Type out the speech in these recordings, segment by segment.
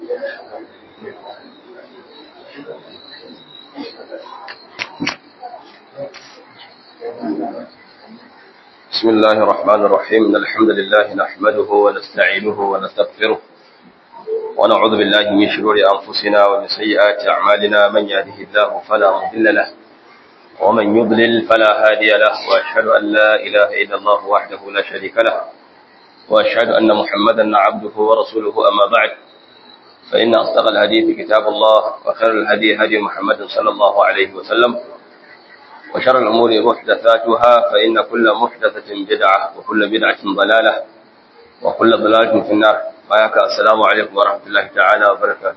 بسم الله الرحمن الرحيم إن الحمد لله نحمده ونستعينه ونستغفره ونعوذ بالله من شرور أنفسنا ومن سيئات أعمالنا من يهده الله فلا مضل له ومن يضلل فلا هادي له وأشهد أن لا إله إلا الله وحده لا شريك له وأشهد أن محمدا عبده ورسوله أما بعد فإن أصدق الحديث كتاب الله وخير الهدي هدي محمد صلى الله عليه وسلم وشر الأمور محدثاتها فإن كل محدثة بدعة وكل بدعة ضلالة وكل ضلالة في النار بايك السلام عليكم ورحمة الله تعالى وبركاته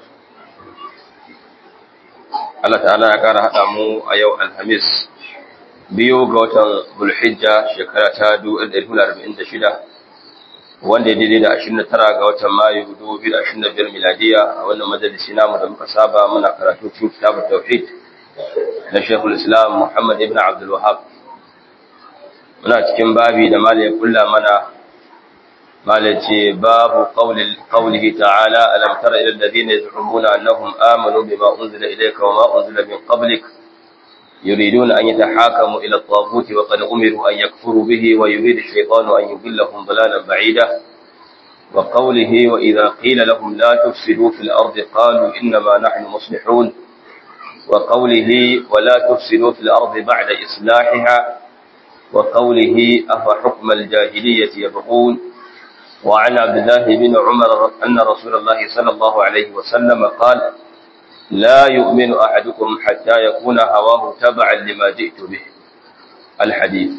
Allah ta'ala ya ƙara haɗa mu a yau Alhamis biyu ga watan Bulhijja shekara ta 1446 wanda ya daidai da 29 ga watan Mayu 2025 miladiya a wannan majalisi namu da muka saba muna karatu cikin kitabun tauhid na Sheikhul Islam Muhammad ibn Abdul Wahhab muna cikin babi da malai kulla mana malai ce babu qawlihi ta'ala alam tara ila alladhina yaz'umuna annahum amanu bima unzila ilayka wa ma unzila min qablik يريدون أن يتحاكموا إلى الطاغوت وقد أمروا أن يكفروا به ويريد الشيطان أن يضلهم ضلالا بعيدا وقوله وإذا قيل لهم لا تفسدوا في الأرض قالوا إنما نحن مصلحون وقوله ولا تفسدوا في الأرض بعد إصلاحها وقوله أفحكم الجاهلية يبغون وعن عبد الله بن عمر أن رسول الله صلى الله عليه وسلم قال لا يؤمن أحدكم حتى يكون هواه تبعا لما جئت به الحديث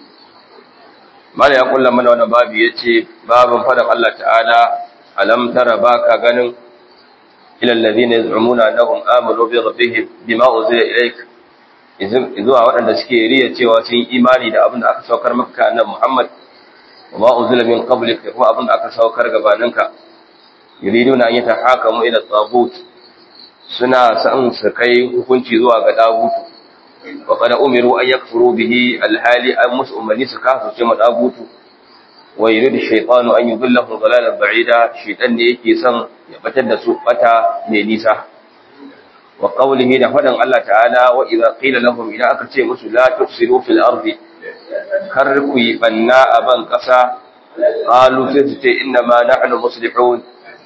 ما لا يقول لمن وانا بابي يتي باب فدق الله تعالى ألم ترى باكا غنم إلى الذين يزعمون أنهم آمنوا بربهم بما أنزل إليك zuwa waɗanda suke riya cewa sun imani da abin da aka saukar maka annabi Muhammad wa ma unzila min qablik da kuma abin da aka saukar gabaninka yuriduna an yatahakamu ila tagut suna san su kai hukunci zuwa ga dagutu wa qad umiru an yakfuru bihi alhali an musu umarni su kafu ce madagutu wa yuridu shaytanu an yudillahu dalalan ba'ida shaytan ne yake son ya batar da su bata mai nisa wa qawlihi da fadan Allah ta'ala wa idza qila lahum idan aka ce musu la tufsidu fil ardi kar ku yi banna a ban kasa qalu sai su ce inna ma nahnu muslihun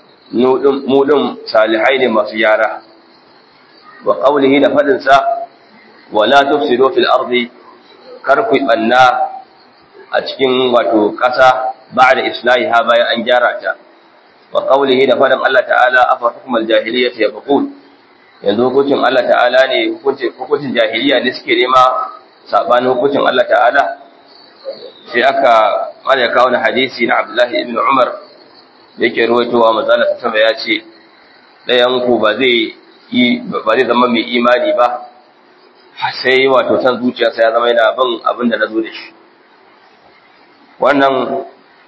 mu din salihai ne masu yara wa qawlihi da fadin sa wa la tufsidu fil ardi kar ku yi banna a cikin wato kasa ba'da islahiha bayan an gyara ta wa qawlihi da fadan Allah ta'ala afa hukmal jahiliyyati yabqun yanzu hukuncin Allah ta'ala ne hukuncin jahiliya ne suke nema sabanin hukuncin Allah ta'ala sai aka mana kawo na hadisi na Abdullahi ibn Umar da yake ruwaitowa manzala ta sama ya ce ɗayan ku ba zai yi ba zai zama mai imani ba sai wato san zuciyarsa ya zama yana bin abin da na zo da shi wannan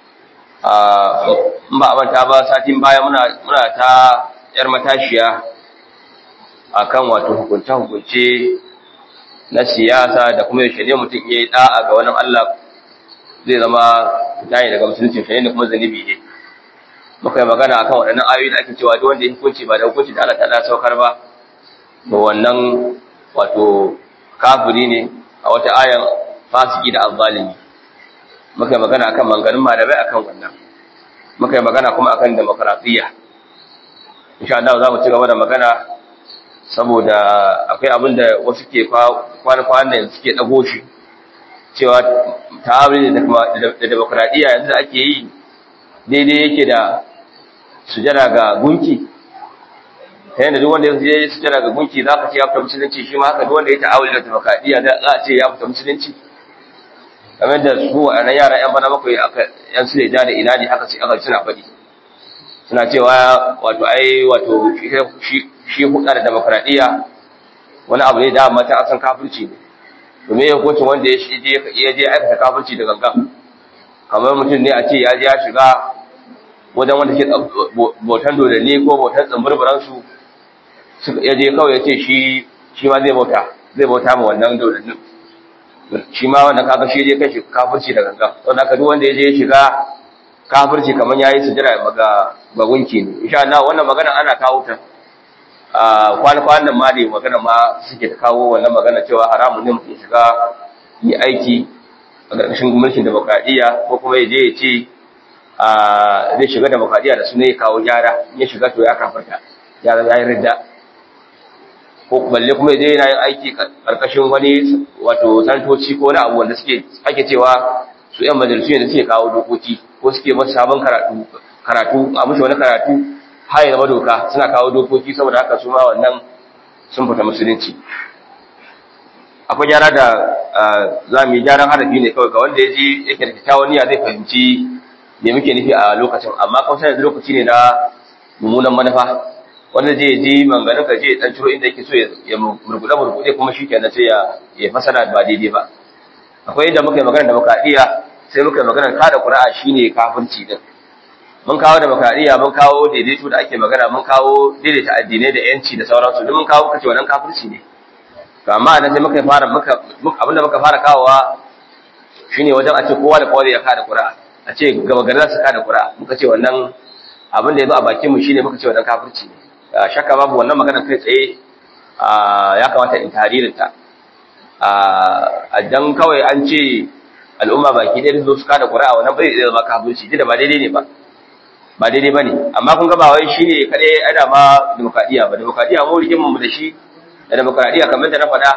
ba a manta ba satin baya muna ta yar matashiya akan wato hukunce-hukunce na siyasa da kuma yaushe ne mutum ya yi da'a ga wani Allah zai zama tayi daga musulunci shi ne kuma zanibi ne muka yi magana akan waɗannan ayoyi da ake cewa duk wanda ya hukunci ba da hukunci da Allah ta saukar ba to wannan wato kafiri ne a wata ayan fasiki da azzalimi muka yi magana akan manganin malamai akan wannan muka yi magana kuma akan demokradiyya insha Allah za mu ci gaba da magana saboda akwai abin da wasu ke kwana-kwanan da suke ɗago shi cewa ta'amuli da demokradiyya yanzu da ake yi daidai yake da sujada ga gunki ta yadda duk wanda ya yi sujada ga gunki za ka ce ya fita musulunci shi ma haka duk wanda ya ta'amuli da demokradiyya za a ce ya fita musulunci kamar da su a nan yara yan bana bakwai aka yan su da ina ne haka aka suna faɗi suna cewa wato ai wato shi hudu da demokradiyya wani abu ne da mata asan kafirci ne domin ya hukuncin wanda ya shi ya je aikata kafirci da gangan kamar mutum ne a ce ya je ya shiga wajen wanda ke bautan dodanni ko bautan tsamburburan su ya je kawai ya ce shi shi ma zai bauta zai bauta ma wannan dodannin shi ma wannan kaga shi je kai shi kafirci da gangan don haka duk wanda ya je ya shiga kafirci kamar yayi sujada ga ga gunki ne insha Allah wannan magana ana kawo ta a kwana-kwanan ma ne magana ma suke ta kawo wannan magana cewa haramun ne mutum shiga yi aiki a ƙarƙashin mulkin demokradiyya ko kuma ya je ya ce zai shiga demokradiyya da su ne kawo gyara ya shiga to ya kafarta ya zama ya yi ridda ko balle kuma ya je yana yin aiki ƙarƙashin wani wato santoci ko wani abu wanda suke ake cewa su yan majalisu ne da suke kawo dokoki ko suke masa sabon karatu karatu a mushi wani karatu har ya zama doka suna kawo dokoki saboda haka su ma wannan sun fita musulunci akwai gyara da za mu yi gyaran harafi ne kawai ga wanda ya ji yake da kyakkyawan niyya zai fahimci me muke nufi a lokacin amma kawai sai lokaci ne na mummunan manufa wanda zai ji manganin ka je dan ciro inda yake so ya murgude murgude kuma shikenan sai ya ya fasara ba daidai ba akwai inda muka yi magana da muka iya sai muka yi magana kada qur'a shine kafirci din mun kawo demokradiyya mun kawo daidaito da ake magana mun kawo daidaita addinai da yanci da sauransu duk mun kawo kace wannan kafirci ne to amma nan sai muka fara muka abinda muka fara kawowa shine wajen a ce kowa da kowa ya kada qur'a a ce gaba gari za su kada qur'a muka ce wannan abin da yazo a bakin mu shine muka ce wannan kafirci ne shakka babu wannan magana kai tsaye ya kamata in taririn ta a dan kawai an ce al'umma baki ɗaya zo su kada qur'a wannan bai zama kafirci da ba daidai ne ba ba daidai ba ne amma kun ga ba wai shi ne kaɗai ana ma demokradiyya ba demokradiyya mu rikin mu da shi da demokradiyya kamar da na faɗa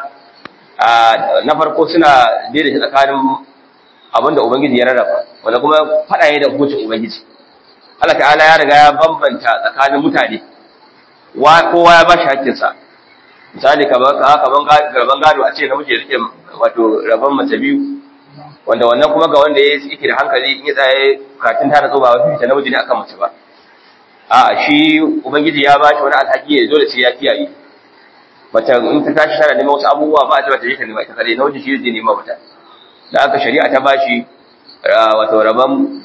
na farko suna daidaita tsakanin abin da ubangiji ya rarraba wanda kuma faɗa ne da hukuncin ubangiji Allah ta'ala ya riga ya bambanta tsakanin mutane wa kowa ya bashi hakkinsa misali kamar kaman gado a ce namiji ya rike wato rabon mace biyu wanda wannan kuma ga wanda ya yake da hankali in ya tsaye katin tana tsoba wa fifita namiji ne akan mace ba a shi ubangiji ya bashi wani alhaki ya dole sai ya kiyaye mace in ta tashi tana neman wasu abubuwa ba a ce bata je ta nema ita kadai namiji shi zai nema mata da aka shari'a ta bashi wato rabon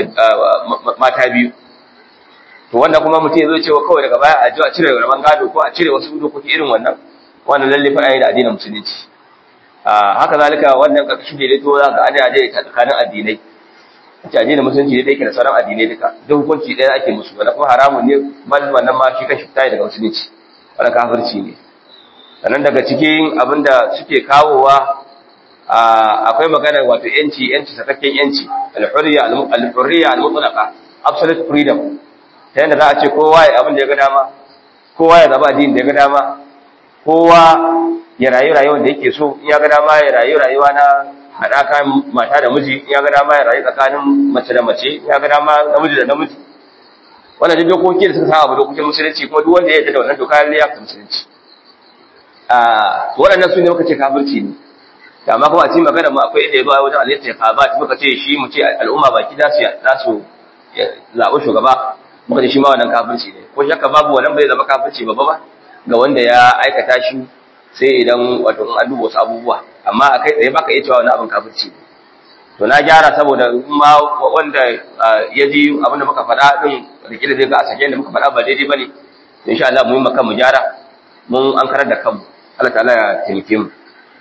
mata biyu to wanda kuma mutum ya zo cewa kawai daga baya a ji a cire rabon gado ko a cire wasu dokoki irin wannan wannan lalle fa da addinin musulunci haka zalika wannan karkashin daidaito za ka ana daidaita tsakanin addinai ce addinin musulunci ne yake da sauran addinai duka duk hukunci ɗaya ake musu wanda kuma haramun ne bal wannan ma shi kashi fita daga musulunci wannan kafirci ne sannan daga cikin abin da suke kawowa akwai magana wato yanci yanci sakakken yanci al-hurriya al-hurriya al-mutlaqa absolute freedom ta yadda za a ce kowa ya abin da ya ga dama kowa ya zaba addinin da ya ga dama kowa ya rayu rayuwar da yake so in ya ga dama ya rayu rayuwa na haɗaka mata da miji in ya ga dama ya rayu tsakanin mace da mace in ya ga dama namiji da namiji wannan duk dokoki da suka saba dokokin musulunci kuma duk wanda ya yarda da wannan doka ya yarda musulunci a waɗannan su ne muka ce kafirci ne da amma kuma a cikin magana mu akwai inda ya zo wajen alayyar taqabat muka ce shi mu ce al'umma baki za su za su zaɓi shugaba muka ce shi ma wannan kafirci ne ko shakka babu wannan bai zama kafirci babba ba ga wanda ya aikata shi sai idan wato in an duba wasu abubuwa amma a kai tsaye baka iya cewa wani abin kafirci ne to na gyara saboda ma wanda ya ji abin da muka faɗa din rikida zai ga a sake da muka faɗa ba daidai bane insha Allah mu yi maka mu gyara mun an karar da kanmu Allah ta'ala ya taimake mu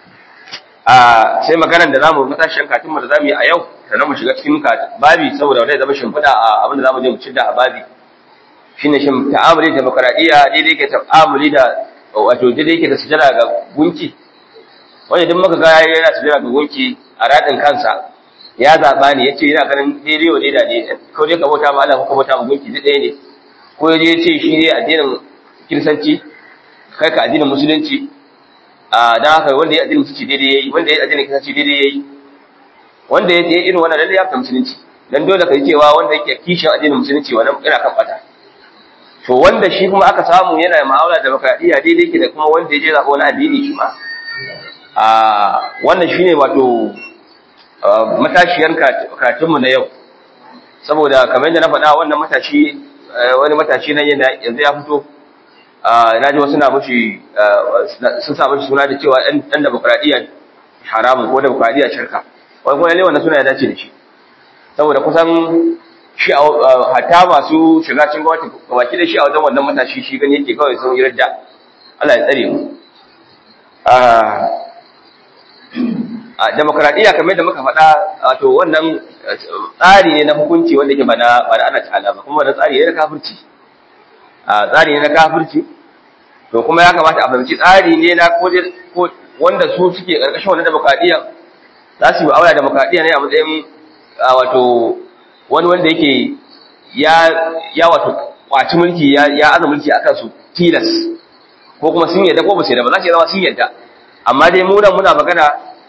a sai maganar da zamu matashin katin mu da zamu yi a yau sannan mu shiga cikin babi saboda wanda ya zama shimfiɗa a abin da zamu je mu ci da a babi shine shin ta'amuli da demokradiyya daidai ke ta'amuli da wato daidai yake da sujada ga gunki wanda duk muka ga yana sujada ga gunki a radin kansa ya zaba ne yace yana ganin daidai wa daida ne ko dai ka bauta ma Allah ko ka bauta ma gunki duk ɗaya ne ko yaje yace shi ne addinin kiristanci kai ka addinin musulunci a dan haka wanda ya addinin musulunci daidai yayi wanda ya addinin kiristanci daidai yayi wanda ya irin wannan lalle ya fahimci musulunci dan dole ka yi cewa wanda yake kishin addinin musulunci wannan yana kan fata to wanda shi kuma aka samu yana ma'aula da demokradiyya daidai ke da kuma wanda ya je zaɓa wani addini shi ma a wannan shi ne wato matashiyar karatunmu na yau saboda kamar yadda na faɗa wannan matashi wani matashi na yanzu ya fito na ji wasu na mushi sun sa mushi suna da cewa ɗan demokradiyya haramun ko demokradiyya shirka wani kuma lalle wannan suna ya dace da shi saboda kusan shi hata masu shiga cin gwamnati baki da shi a wajen wannan matashi shi gani yake kawai sun yi radda Allah ya tsare mu a demokradiyya kamar da muka faɗa wato wannan tsari ne na hukunci wanda ke bana bana ana ta'ala ba kuma wannan tsari ne na kafirci a tsari ne na kafirci to kuma ya kamata a fahimci tsari ne na ko wanda su suke karkashin wannan demokradiyya za su yi aure demokradiyya ne a matsayin wato wani wanda yake ya ya wato kwaci mulki ya ya aza mulki akan su tilas ko kuma sun yadda ko ba su yadda ba za su zama sun yadda amma dai mu nan muna magana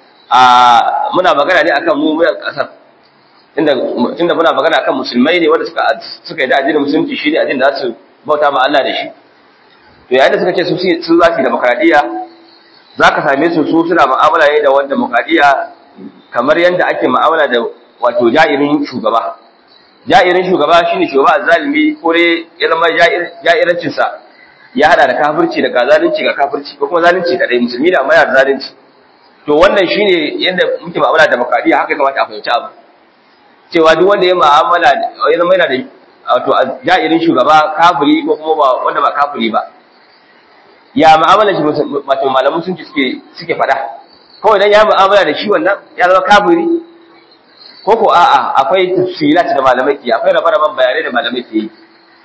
a muna magana ne akan mu muyan kasar tunda tunda muna magana akan musulmai ne wanda suka suka yadda addinin musulunci shine addinin da za su bauta ma Allah da shi to yayin da suka ce su su za su yi demokradiyya zaka same su su suna mu'amala ne da wanda demokradiyya kamar yanda ake mu'amala da wato ja'irin shugaba ja'irin shugaba shine shugaba zalimi ko dai ya zama ja'irancin sa ya hada da kafirci da ga zalunci ga kafirci ko kuma zalunci kadai musulmi da amma da zalunci to wannan shine yanda muke mu'amala da demokradiyya haka kamata a fahimci abu cewa duk wanda ya mu'amala ya zama yana da wato ja'irin shugaba kafiri ko kuma ba wanda ba kafiri ba ya mu'amala shi wato malamu sun ci suke suke fada kawai dan ya mu'amala da shi wannan ya zama kafiri ko ko a'a akwai tafsilat da malamai ke akwai rabe-raben bayanai da malamai ke yi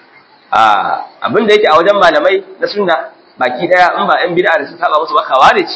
a abin da yake a wajen malamai na sunna baki daya in ba yan bid'a da sun saba musu ba khawarij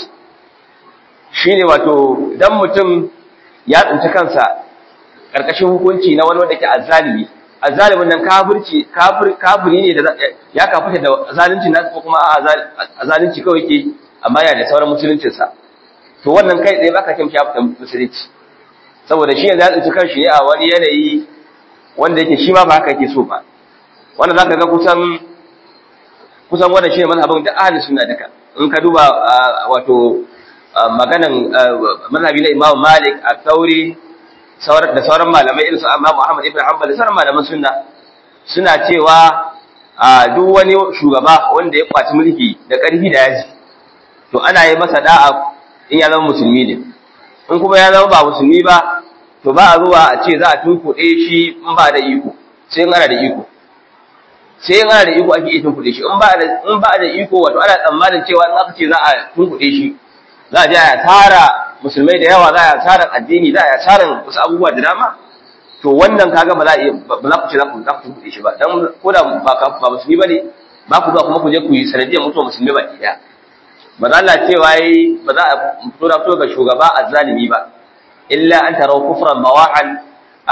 shine wato dan mutum ya tsinci kansa karkashin hukunci na wani wanda ke azzalimi azzalimin nan kafirci kafir kafiri ne da ya kafita da zalunci nasu ko kuma a zalunci kawai ke amma yana da sauran musuluncin sa to wannan kai tsaye baka kimshi ya fita musulunci saboda shi yanzu ya tsinci kanshi ne a wani yanayi wanda yake shi ma ba haka yake so ba wanda zaka ga kusan kusan wanda shine mazhabin da ahli sunna duka in ka duba wato maganan mazhabi na Imam Malik al-Thawri da sauran malamai irin su Imam Muhammad ibn Hanbal da sauran malaman sunna suna cewa a duk wani shugaba wanda ya kwaci mulki da ƙarfi da yaji to ana yi masa da'a in ya zama musulmi ne in kuma ya zama ba musulmi ba to ba a zuwa a ce za a tunkuɗe shi in ba da iko sai in ana da iko sai in ana da iko ake iya tunkuɗe shi in ba da in ba da iko wato ana tsammanin cewa in aka ce za a tunkuɗe shi za a je a tara musulmai da yawa za a tara addini za a tara wasu abubuwa da dama to wannan kaga ba za a ba za ku ce za ku za ku tunkuɗe shi ba dan ko da ba ba musulmi bane ba ku zuwa kuma ku je ku yi sanadiyar mutuwa musulmi ba ɗaya ba za Allah cewa yi ba za a fito da fito ga shugaba azzalimi ba illa an tarau kufran mawahan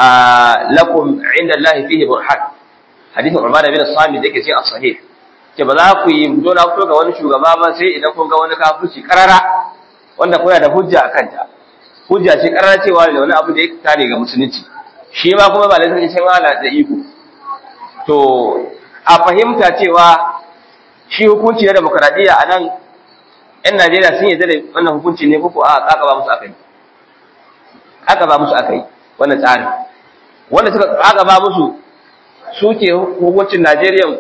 lakum inda Allah fihi burhan hadithin Umar bin Samit yake cikin as-sahih ce ba za ku yi fito na fito ga wani shugaba ba sai idan kun ga wani kafirci karara wanda kuna da hujja akan ta hujja ce karara cewa da wani abu da ya tare ga musulunci shi ma kuma ba laifin cin ala da iko to a fahimta cewa shi hukunci na demokradiyya a nan ‘yan Najeriya sun yi da wannan hukunci ne ko a ƙaƙa ba musu akai. Ƙaƙa ba musu akai wannan tsari. Wanda suka ƙaƙa ba musu suke hukuncin Najeriya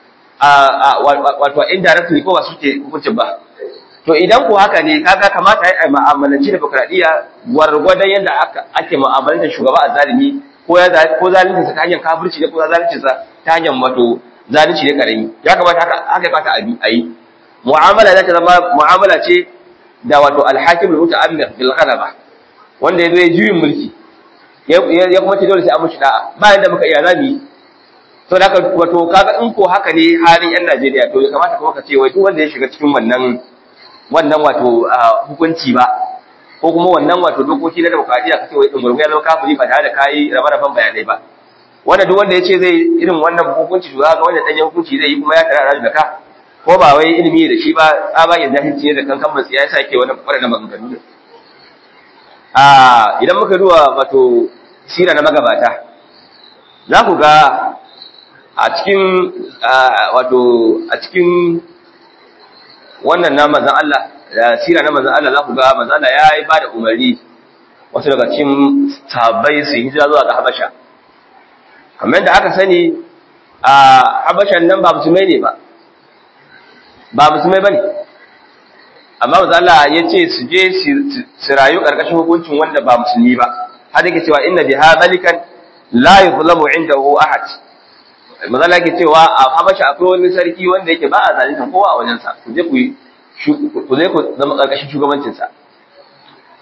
wato indirectly ko ba suke hukuncin ba. To idan ko haka ne kaga kamata ya yi ma'amalanci demokradiyya gwargwadon yadda ake ma'amalanta shugaba a zalimi ko ko zalunci sa ta hanyar kafirci ne ko zalunci sa ta hanyar wato zalunci ne karami ya kamata haka haka ya kamata a yi mu'amala za ta zama mu'amala ce da wato alhakim al-muta'ammir bil ghalaba wanda yazo ya juyin mulki ya kuma ce dole sai an mushi da'a ba yanda muka iya zabi to da haka wato kaga in ko haka ne halin yan Najeriya to ya kamata kuma ka ce wai duk wanda ya shiga cikin wannan wannan wato hukunci ba ko kuma wannan wato dokoki na demokradiyya kace wai dungurgu ya zama kafiri ba tare da kai rabe-raben bayanai ba wanda duk wanda ya ce zai irin wannan hukunci to ga wanda dan hukunci zai yi kuma ya tare da ka ko ba wai ilimi da shi ba tsabagen jahilci ne da kankan matsi ya sake wani waɗanda maganganu ne a idan muka duba wato sira na magabata za ku ga a cikin wato a cikin wannan na manzan Allah da sira na manzan Allah za ku ga manzan Allah ya yi ba da umarni wasu daga cikin sahabbai su hijira zuwa ga Habasha kamar da aka sani a Habashan nan ba musulmai ne ba ba musulmai bane amma manzo Allah ya ce su je su rayu karkashin hukuncin wanda ba musulmi ba har yake cewa inna biha malikan la yuzlamu indahu ahad manzo Allah yake cewa a Habasha akwai wani sarki wanda yake ba a zalunta kowa a wajen sa ku je ku ku je ku zama karkashin shugabancin sa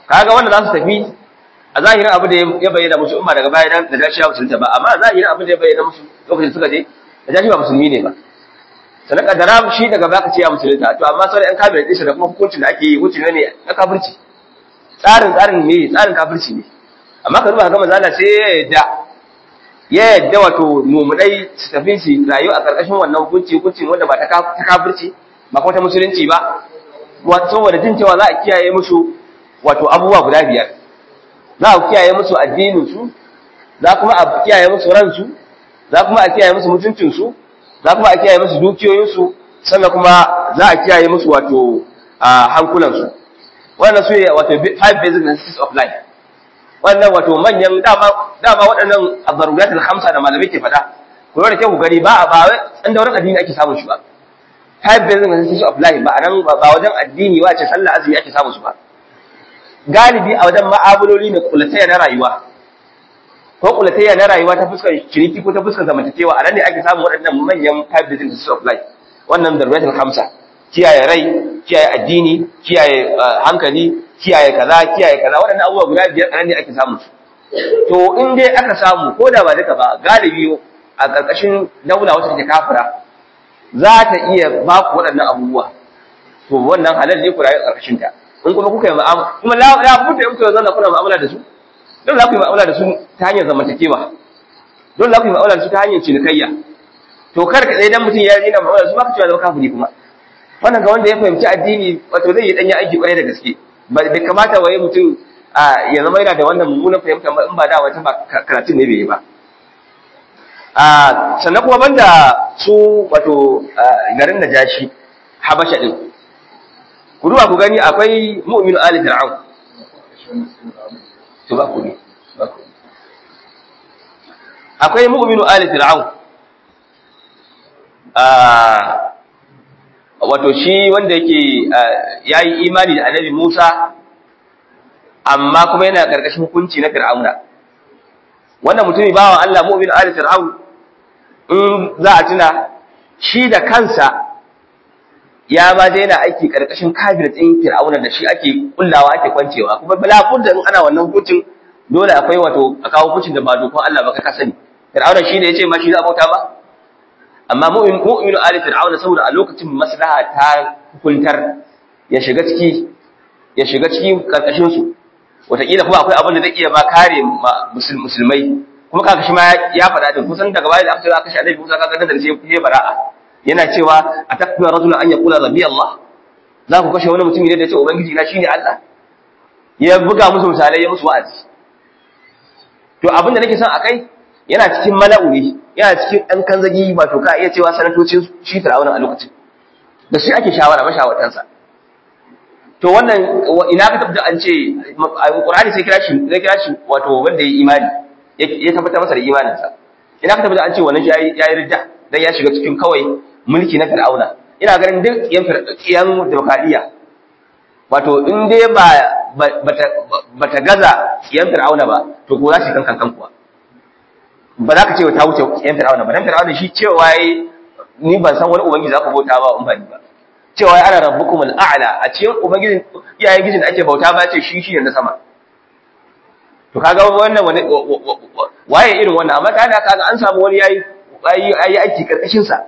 kaga wanda za su tafi a zahirin abu da ya bayyana musu umma daga baya da dashi ya musulunta ba amma a zahirin abu da ya bayyana musu lokacin suka je da dashi ba musulmi ne ba sannan kaddara shi daga baka ce ya musulunta to amma sauran yan kabinet ɗinsa da kuma hukuncin da ake yi hukunci ne na kafirci tsarin tsarin ne tsarin kafirci ne amma ka duba ga manzo Allah sai ya yadda ya yadda wato mumudai su tafi su rayu a karkashin wannan hukunci hukunci wanda ba ta kafirci ba kuma ta musulunci ba wato saboda jin cewa za a kiyaye musu wato abubuwa guda biyar za a kiyaye musu addinin su za kuma a kiyaye musu ransu za kuma a kiyaye musu mutuncin su za kuma a kiyaye musu dukiyoyin su sannan kuma za a kiyaye musu wato hankulan su wannan su ne wato five basic necessities of life wannan wato manyan dama dama waɗannan azarurat al-khamsa da malamai ke faɗa ku da kyau ku gani ba a ba an da wurin addini ake samun shi ba five basic necessities of life ba anan ba wajen addini wace sallah azumi ake samun su ba galibi a wajen ma'amaloli ne kulatayya na rayuwa ko kulatayya na rayuwa ta fuskar ciniki ko ta fuskar zamantakewa a nan ne ake samun waɗannan manyan five basic necessities of life wannan darurat al-khamsa kiyaye rai kiyaye addini kiyaye hankali kiyaye kaza kiyaye kaza waɗannan abubuwa guda biyar nan ne ake samu su to in dai aka samu ko da ba duka ba galibi a ƙarƙashin daula wacce take kafira za ta iya ba ku waɗannan abubuwa to wannan halal ne ku rayu a ƙarƙashin ta in kuma kuka yi mu'amala kuma la la budda in kuka zanna kuna mu'amala da su don za ku yi mu'amala da su ta hanyar zamantakewa don za ku yi mu'amala da su ta hanyar cinikayya to kar ka dai dan mutum ya yi na mu'amala da su ba ka cewa zama kafiri kuma wannan ga wanda ya fahimci addini wato zai yi danya aiki kwarai da gaske bai kamata waye mutum ya zama yana da wannan mummunan fahimta in ba da wata ba karatun ne bai yi ba sannan kuma banda su wato garin najashi habasha din ku duba ku gani akwai mu'minu ali fir'aun to ba ku ne akwai mu'minu ali fir'aun wato shi wanda yake ya yi imani da annabi Musa amma kuma yana ƙarƙashin hukunci na Fir'auna wannan mutumi bawan Allah mu'min ali Fir'aun in za a tuna shi da kansa ya ma dai yana aiki ƙarƙashin kabinet ɗin Fir'auna da shi ake kullawa ake kwancewa kuma bala da in ana wannan hukuncin dole akwai wato a kawo hukuncin da ba dokon Allah ba ka sani Fir'auna shi ne ya ce ma shi za a bauta ba amma mu'minu ali fir'auna saboda a lokacin maslaha ta hukuntar ya shiga ciki ya shiga cikin karkashin su wataƙila kuma akwai abin da zai iya ba kare musulmai kuma kaga shi ma ya faɗa din kusan daga baya da aka aka shi annabi Musa kaga da sai ya bara'a yana cewa atakuna rajulun an yaqula rabbi Allah za ku kashe wani mutum ne da ya ce ubangiji na shine Allah ya buga musu misalai ya musu wa'azi to abin da nake son akai yana cikin mala'u ne yana cikin ɗan kanzagi wato ka iya cewa sanatocin shi fir'auna a lokacin da shi ake shawara mashawartansa to wannan ina ka tabbata an ce Qur'ani sai kira shi sai kira shi wato wanda ya imani ya tabbatar masa da imaninsa ina ka tabbata an ce wannan shi yayi ridda dan ya shiga cikin kawai mulki na fir'auna ina ganin duk yan yan demokradiya wato in dai ba bata gaza yan fir'auna ba to ko za shi kan kankan kuwa ba za ka ce ta wuce yan fir'auna ba dan fir'auna shi cewa yayi ni ban san wani ubangiji za ku bauta ba in ba ni ba cewa ya ana rabbukum al'a'la a cikin ubangijin iyayen gijin da ake bauta ba ce shi shi ne na sama to kaga wannan wani waye irin wannan amma ta da kaga an samu wani yayi yayi aiki karkashin sa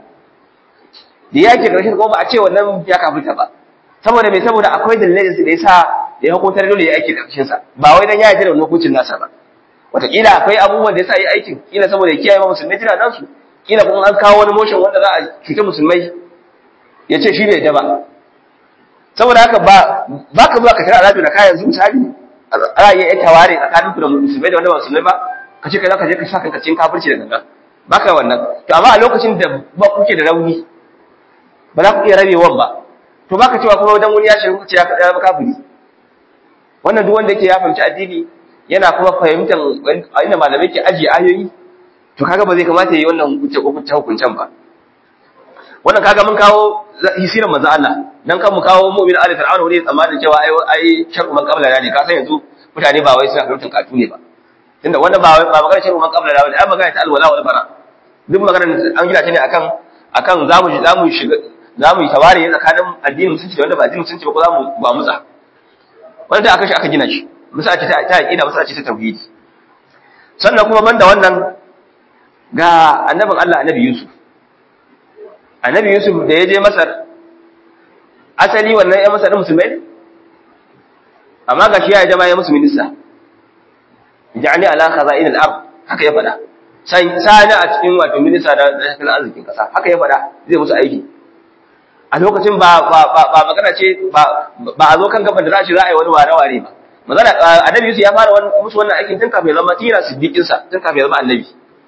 da yake karkashin ko ba a ce wannan ya kafirta ba saboda me saboda akwai dalilai da yasa da ya hukuntar dole ya aiki karkashin sa ba wai dan ya yarda da wannan hukuncin nasa ba wataƙila akwai abubuwan da yasa yi aikin kila saboda ya kiyaye musulmai jira nan su kila kuma an kawo wani motion wanda za a cuta musulmai ya ce shi bai da ba saboda haka ba ba ka zuwa ka tara alaƙa da kayan zuwa misali ana iya yan taware tsakanin ku da musulmai da wanda ba musulmai ba ka ce kai za ka je ka sa kanka cikin kafirci da ganga ba ka wannan to amma a lokacin da ba kuke da rauni ba za ku iya rabewan ba to ba ka cewa kuma wajen wani ya shiga kuka ce ya kaɗa ba kafiri wannan duk wanda yake ya fahimci addini yana kuma fahimtar inda malamai ke ajiye ayoyi to kaga ba zai kamata yi wannan hukunce hukuncen ba wannan kaga mun kawo hisiran manzo Allah dan kan mu kawo mu'min ali fir'auna wani tsammanin cewa ai ai shar'u man qabla ne ka san yanzu mutane ba wai suna fahimtar katu ne ba tunda wannan ba ba magana shar'u man qabla ne ai magana ta alwala wal bara duk magana an gina ta ne akan akan zamu zamu shiga zamu yi tawari tsakanin addinin musulunci da wanda ba addinin musulunci ba ko zamu ba mutsa wanda aka shi aka gina shi misali ce ta aqida misali ce ta tauhidi sannan kuma banda wannan ga annabin Allah annabi Yusuf annabi Yusuf da ya je Masar asali wannan ya Masar musulmai ne amma ga shi ya jama ya musu minista ja'ani ala khaza'in al-ard haka ya fada sai sani a cikin wato minista da tattalin arzikin kasa haka ya fada zai musu aiki a lokacin ba ba ba magana ce ba ba a zo kan gaban da za a ce za a yi wani ware ware ba magana annabi Yusuf ya fara musu wannan aikin tun kafin ya zama tira siddiqin sa tun kafin ya zama annabi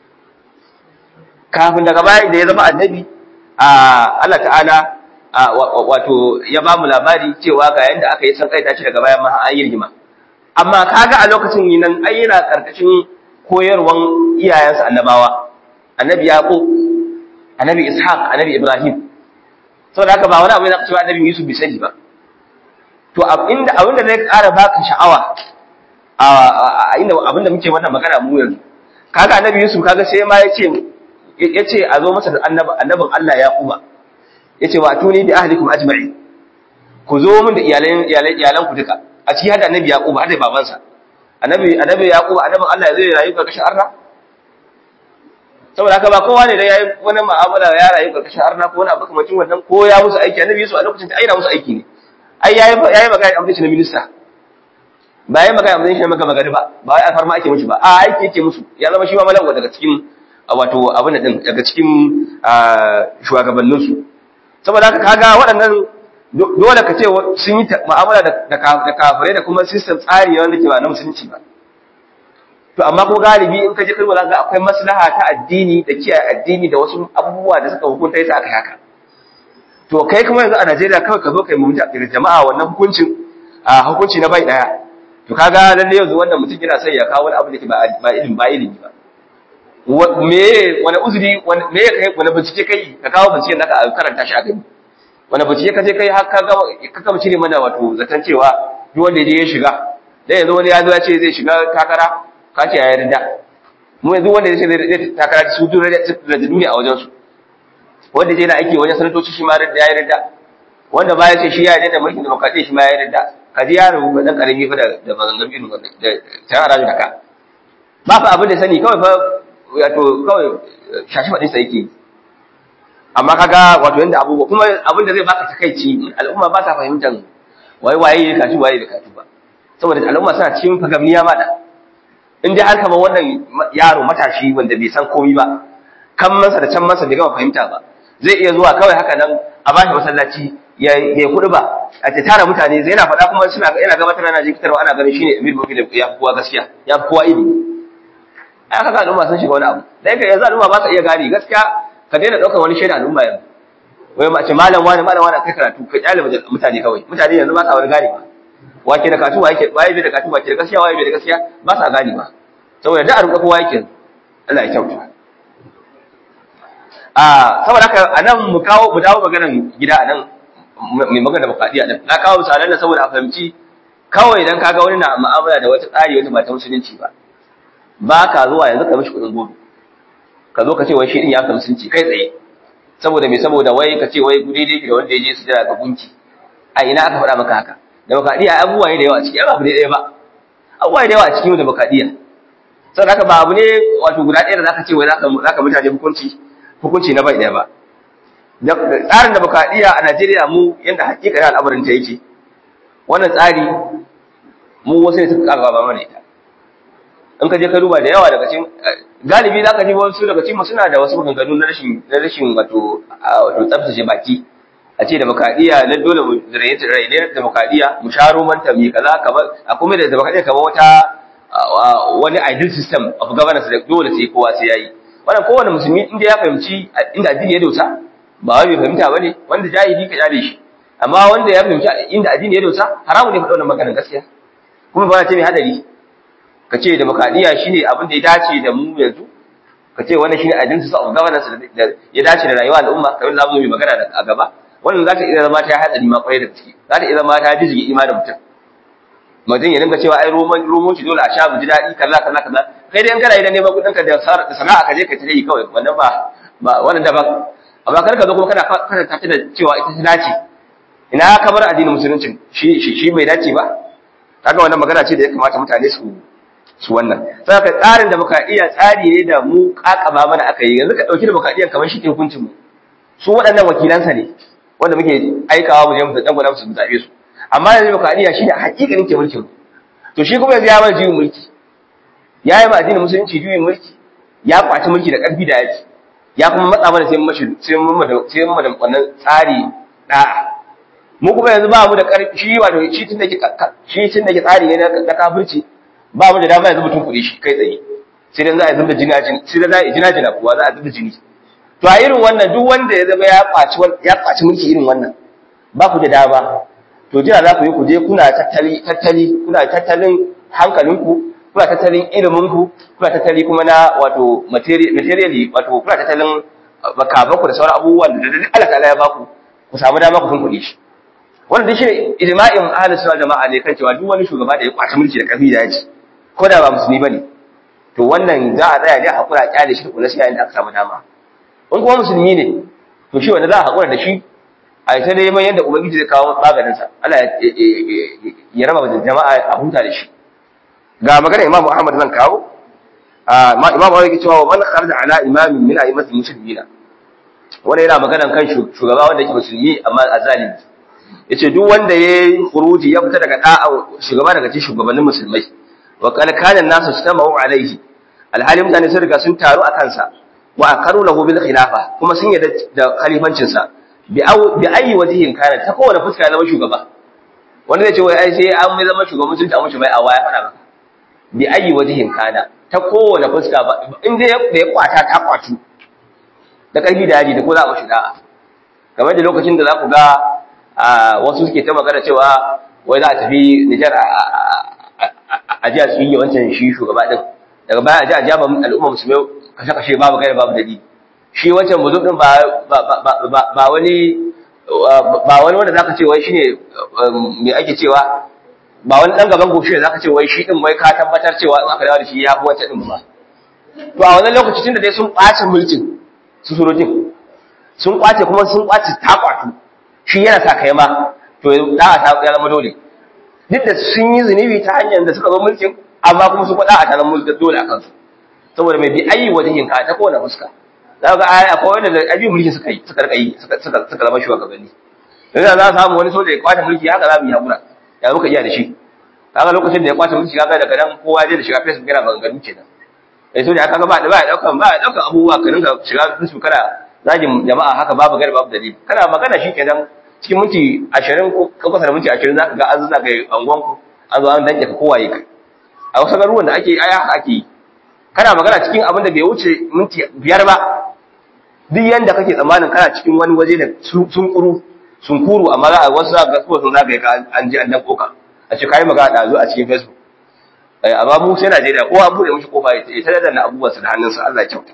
kafin daga baya da ya zama annabi a Allah ta'ala wato ya ba mu labari cewa ga yanda aka yi san kai ta ci daga bayan ma an yi rigima amma kaga a lokacin nan ai yana karkashin koyarwan iyayensa annabawa annabi yaqub annabi ishaq annabi ibrahim saboda haka ba wani abu yana cewa annabi yusuf bai sani ba to abinda abinda zai ƙara baka sha'awa a inda abinda muke wannan magana mu yanzu kaga annabi yusuf kaga sai ma yace yace a zo masa da annabin Allah yaquba yace wa tuni bi ahlikum ajma'in ku zo mun da iyalan iyalan iyalan ku duka a cikin hada annabi yaqub hada babansa annabi annabi yaqub annabin Allah ya zai rayu karkashin arna saboda haka ba kowa ne da yayi wani mu'amala ya rayu karkashin arna ko wani abu kamar wannan ko ya musu aiki annabi Yusuf a lokacin ta aina musu aiki ne ai yayi yayi magana abin shi na minista ba yayi magana abin shi na maka magana ba ba wai alfarma ake mishi ba a aiki yake musu ya zama shi ma malawa daga cikin wato abin din daga cikin shugabanninsu saboda haka kaga waɗannan dole ka ce sun yi mu'amala da kafirai da kuma system tsari wanda ke ba na musulunci ba to amma ko galibi in ka je kai wala ga akwai maslaha ta addini da kiyaye addini da wasu abubuwa da suka hukunta yasa aka haka to kai kuma yanzu a Najeriya kawai ka zo kai mu jama'a wannan hukuncin a hukunci na bai daya to kaga lalle yanzu wannan mutum yana sai ya kawo wani abu da ke ba ilimi ba ilimi ba me wani uzuri me ya kai wani bincike kai ka kawo binciken da ka karanta shi a gani wani bincike ka je kai har ka gama ka gama cire mana wato zaton cewa duk wanda je ya shiga dan yanzu wani ya zo ya ce zai shiga takara ka ce ya yarda mu yanzu wanda ya ce zai takara su duk da duniya a wajen su wanda je na aiki wajen sanatoci shi ma ya yarda wanda ba ya ce shi ya yarda da mulkin demokradiyya shi ma ya yarda ka ji yaro dan karami fa da maganganun irin wannan da tayar da ka ba fa abin da sani kawai fa wato kawai shashi faɗin sa yake amma kaga wato yanda abubuwa kuma abin da zai baka takaici al'umma ba ta fahimtar waye waye ya kashi waye da kashi ba saboda al'umma suna cikin fagamniya ma da in dai har kamar wannan yaro matashi wanda bai san komai ba kan masa da can masa bai gama fahimta ba zai iya zuwa kawai haka nan a bashi masallaci ya ya kudu ba a ta tara mutane zai yana faɗa kuma suna yana gabatar ana jikitarwa ana ganin shine Emir Boki da ya fi kowa gaskiya ya fi kowa ilimi ai kaga al'umma sun shiga wani abu dan ka yanzu al'umma ba su iya gane gaskiya ka daina daukar wani shaida al'umma yanzu wai ma ce malam wani malam wani kai karatu ka kyale mutane kawai mutane yanzu ba sa wani gane ba wake da katu wake waye bai da katu wake da gaskiya waye bai da gaskiya ba sa gane ba saboda da a rubuta kowa yake Allah ya kyauta a saboda haka anan mu kawo mu dawo maganan gida anan mai magana bukadiya din na kawo misalan nan saboda a fahimci kawai dan kaga wani na mu'amala da wata tsari wata ba ta musulunci ba ba ka zuwa yanzu ka mishi kuɗin gobe ka zo ka ce wai shi din ya ka musulunci kai tsaye saboda me saboda wai ka ce wai gudi dai da wanda ya je su jira ga gunki a ina aka faɗa maka haka demokradiya abubuwa ne da yawa a ciki ba abu ne ɗaya ba abubuwa ne da yawa a cikin demokradiya saboda haka ba abu ne wato guda ɗaya da zaka ce wai zaka zaka mutane hukunci hukunci na bai ɗaya ba tsarin demokradiya a Najeriya mu yanda hakikanin al'amarin ta yake wannan tsari mu wasu ne suka kaga ba mana ita in ka je ka duba da yawa daga cikin galibi za ka ji wasu daga cikin suna da wasu maganganu na rashin na rashin wato wato tsaftace baki a ce demokradiya na dole mu rayu rayu demokradiya mu sharo manta mi kaza kamar a kuma da demokradiya kamar wata wani ideal system of governance da dole sai kowa sai yayi wannan kowane musulmi inda ya fahimci inda addini ya dosa ba wai bai fahimta bane wanda jahili ka jale shi amma wanda ya fahimci inda addini ya dosa haramu ne faɗa wannan maganar gaskiya kuma ba ta mai hadari ka ce demokradiyya shine abin da ya dace da mu yanzu ka ce wannan shine identity of governance da ya dace da rayuwa al'umma kamar za mu yi magana a gaba wannan za ta iya zama ta hatsari ma kwarai da gaske za ta iya zama ta jijige imanin mutum mutum ya dinga cewa ai roman roman shi dole a sha mu ji daɗi kaza kaza kaza kai dai in kana idan neman kuɗin ka da sana'a ka je ka tare kawai wannan ba ba wannan daban amma kar ka zo kuma kana kana tafi da cewa ita ta dace ina ka bar addinin musulunci shi shi bai dace ba kaga wannan magana ce da ya kamata mutane su su wannan saboda tsarin demokradiyya tsari ne da mu kakaba mana aka yi yanzu ka dauki demokradiyya kamar shi ke hukuncin mu su waɗannan wakilansa ne wanda muke aikawa mu je mu dan gwada su zabe su amma yanzu demokradiyya shine hakikanin ke mulkin to shi kuma yanzu ya mana juyin mulki ya yi ma addinin musulunci juyin mulki ya kwaci mulki da ƙarfi da yaki ya kuma matsa mana sai mun mashi sai mun da sai mun da wannan tsari da'a mu kuma yanzu ba mu da ƙarfi shi wato shi tun da ke shi tun da ke tsari ne na kafirci ba mu da dama yanzu mutum kuɗi shi kai tsaye sai dan za a zubda jini jini sai dan za a jina jina kuwa za a zubda jini to a irin wannan duk wanda ya zama ya kwaci ya kwaci mulki irin wannan ba ku da dama to jira za ku yi ku je kuna tattali tattali kuna tattalin hankalinku kuna tattalin iliminku kuna tattali kuma na wato materially wato kuna tattalin makamanku da sauran abubuwan da duk Allah ta'ala ya baku ku samu dama ku tunkuɗe shi wannan duk shine ijma'in ahlus sunna jama'a ne kan cewa duk wani shugaba da ya kwaci mulki da ƙarfi da yaji ko da ba musulmi bane to wannan za a tsaya ne a hakura kyale shi kula sai yayin da aka samu dama in kuma musulmi ne to shi wanda za a hakura da shi a ita dai man yadda ubangiji zai kawo maganin sa Allah ya raba da jama'a a huta da shi ga magana Imam Ahmad zan kawo Imam Ahmad yake cewa man kharaja ala imamin min a'immatil muslimina wannan yana maganan kan shugaba wanda yake musulmi amma azalimi yace duk wanda yayi khuruji ya fita daga da'a shugaba daga cikin shugabannin musulmai wa qala kana nasu istama'u alaihi alhali mutane sun riga sun taru akan sa wa akaru lahu bil khilafa kuma sun yarda da khalifancin sa bi bi ayi wajihin kana ta kowane fuska ya zama shugaba wanda zai ce wai ai sai an mai zama shugaban sun ta mushi bai a waya fada maka bi ayi wajihin kana ta kowane fuska ba in dai da ya kwata ta kwatu da karfi da yaji da ko za a mashi da'a kamar da lokacin da za ku ga wasu suke ta magana cewa wai za a tafi Nijar a jiya su yi wancan shi shugaba din daga baya a ji a jaba al'umma musulmai kashe-kashe babu gaira babu dalili shi wancan buzu din ba wani ba wani wanda zaka ce wai shine me ake cewa ba wani dan gaban goshi zaka ce wai shi din wai ka tabbatar cewa in aka dawo da shi ya fi wancan din ba to a wannan lokaci tunda dai sun ɓaci mulkin su surojin sun kwace kuma sun kwace ta kwatu shi yana sa kai ma to da'a ta ya zama dole duk da sun yi zunubi ta hanyar da suka zo mulkin amma kuma su faɗa a tanan mulkin dole a kansu saboda mai bi ayi wajen ka ta kowane fuska za ga aya akwai wanda da abi mulki suka yi suka rika yi suka suka zama shugabanni yanzu za a samu wani soja ya kwace mulki haka za mu yi hakura ya muka iya da shi kaga lokacin da ya kwace mulki kaga daga nan kowa zai da shiga facebook yana maganganu kenan eh soja kaga ba da ba daukan ba daukan abubuwa ka dinga shiga facebook kana zagin jama'a haka babu gari babu dalili kana magana shi kenan cikin minti ashirin ko kasa da minti ashirin za ka ga an zuna kai angonku an zo an danke ka kowaye kai a wasu garuruwan da ake aya haka ake yi kana magana cikin abin da bai wuce minti biyar ba duk yanda kake tsammanin kana cikin wani waje da sun kuru sun kuru amma za a wasu za ga sun zagaye ka an ji an dan koka a ce kai magana da zo a cikin facebook amma mu sai Najeriya kowa an bude mishi kofa ya tare da abubuwansa da hannunsa Allah ya kyauta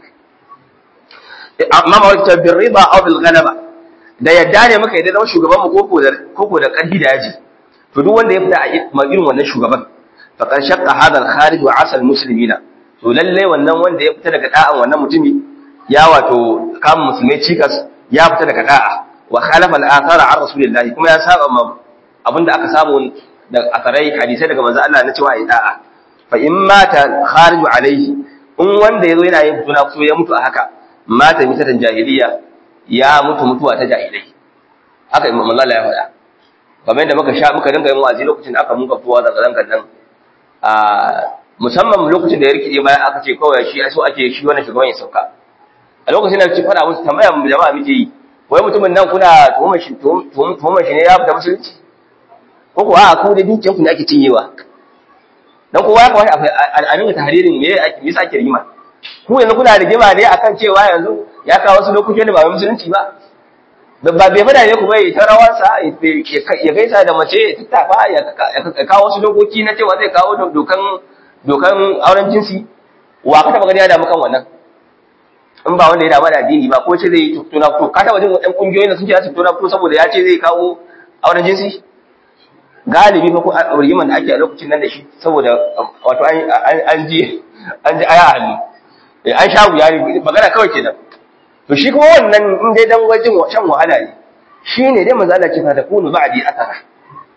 amma ma wata bin riba aw bil ghalaba da yadda ne muka yadda zama shugaban mu koko da koko da karfi da yaji to duk wanda ya fita a irin wannan shugaban fa kan shaqqa hadha al kharij wa asal muslimina to lalle wannan wanda ya fita daga da'an wannan mutumi ya wato kama musulmai cikas ya fita daga da'a wa khalafa al athara an rasulillahi kuma ya saba ma abinda aka samu da akarai hadisai daga manzo Allah na cewa ai da'a fa in mata kharij alaihi in wanda yazo yana yin fituna so ya mutu a haka mata mitatan jahiliya ya mutu mutuwa ta jahilai haka imam Allah ya faɗa kamar yadda muka sha muka dinga yin wa'azi lokacin da aka muka fitowa daga zangan nan a musamman lokacin da ya rikide bayan aka ce kawai shi so ake shi wannan shugaban ya sauka a lokacin da ci fada musu tambaya mu jama'a muke yi wai mutumin nan kuna tuhumar shi tuhumar shi ne ya fita musulunci ko kuwa a ku da dukiyar ku ne ake cinyewa dan kowa ya kawai a dinga tahririn me yasa ake rigima ku yanzu kuna rigima ne akan cewa yanzu ya kawo wasu lokutan da ba musulunci ba ba bai fada ne ku bai ta rawarsa ya gaisa da mace ya tattafa ya kawo wasu dokoki na cewa zai kawo dokan dokan auren jinsi wa ka taba gani ya damu kan wannan in ba wanda ya damu da addini ba ko ce zai yi tuna fito ka taba jin wadan kungiyoyin da sun ce za su tuna fito saboda ya ce zai kawo auren jinsi galibi fa ko rigiman da ake a lokacin nan da shi saboda wato an ji an ji aya hannu an sha wuya ne magana kawai kenan to shi kuma wannan in dai dan wajen shan wahala ne shine dai manzo Allah ce fa takunu ba'di athara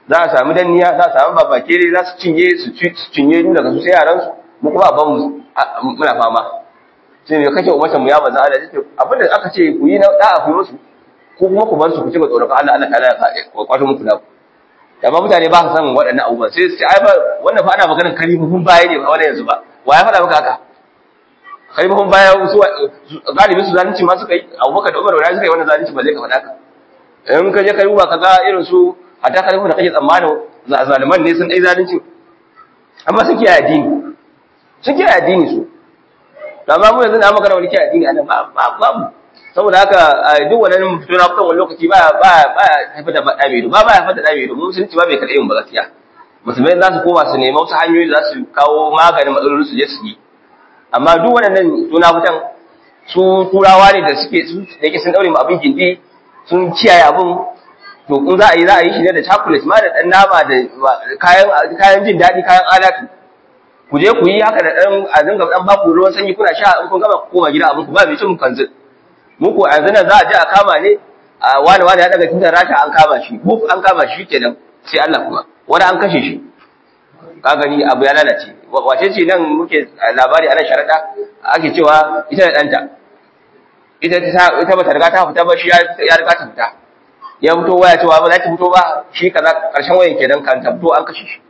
za a sami danniya za a sami babakere za su cinye su cinye duk daga su sai yaran su mu kuma ban muna fama sai me kake ummatan mu ya manzo Allah yace abin da aka ce ku yi na da'a ku musu ko kuma ku bar su ku ci tsoron Allah Allah ta'ala ya kwato muku naku amma mutane ba su san waɗannan abubuwan sai su ce ai ba wannan fa ana maganar kalifofin baya ne ba wani yanzu ba wa ya faɗa maka haka kalifofin baya su galibin su zalunci ma suka yi abubakar da umar da suka yi wannan zalunci ba zai ka faɗa ka in ka je ka duba ka ga irin su hatta kalifofin da kake tsammanin zaliman ne sun ɗai zalunci amma sun kiyaye addini sun kiyaye addini su amma mu yanzu na magana wani kiyaye addini a nan babu saboda haka duk wannan fito na fitan wani lokaci ba ba ba haifar da ɗa mai ba ba haifar da ɗa mai mu musulunci ba bai karɓe mu ba gaskiya musulmai za su koma su nemi wasu hanyoyi za su kawo maganin matsalolin su je su yi amma duk waɗannan suna fitan su turawa ne da suke su da yake sun daure mu abin gindi sun kiyaye abin to in za a yi za a yi shi ne da chocolate ma da ɗan nama da kayan kayan jin daɗi kayan alatu ku je ku yi haka da ɗan a dinga ɗan baku ruwan sanyi kuna sha in kun gama ku koma gida abin ku ba mai cin kanzu muku a yanzu nan za a je a kama ne a wani wani ya daga tutar rasha an kama shi buf an kama shi kenan sai Allah kuma wani an kashe shi ka gani abu ya lalace wace ce nan muke labari a nan sharaɗa ake cewa ita da ɗanta ita ita bata riga ta fita ba shi ya riga ta fita ya fito waya cewa ba za ki fito ba shi kaza karshen wayan kenan kan ta fito an kashe shi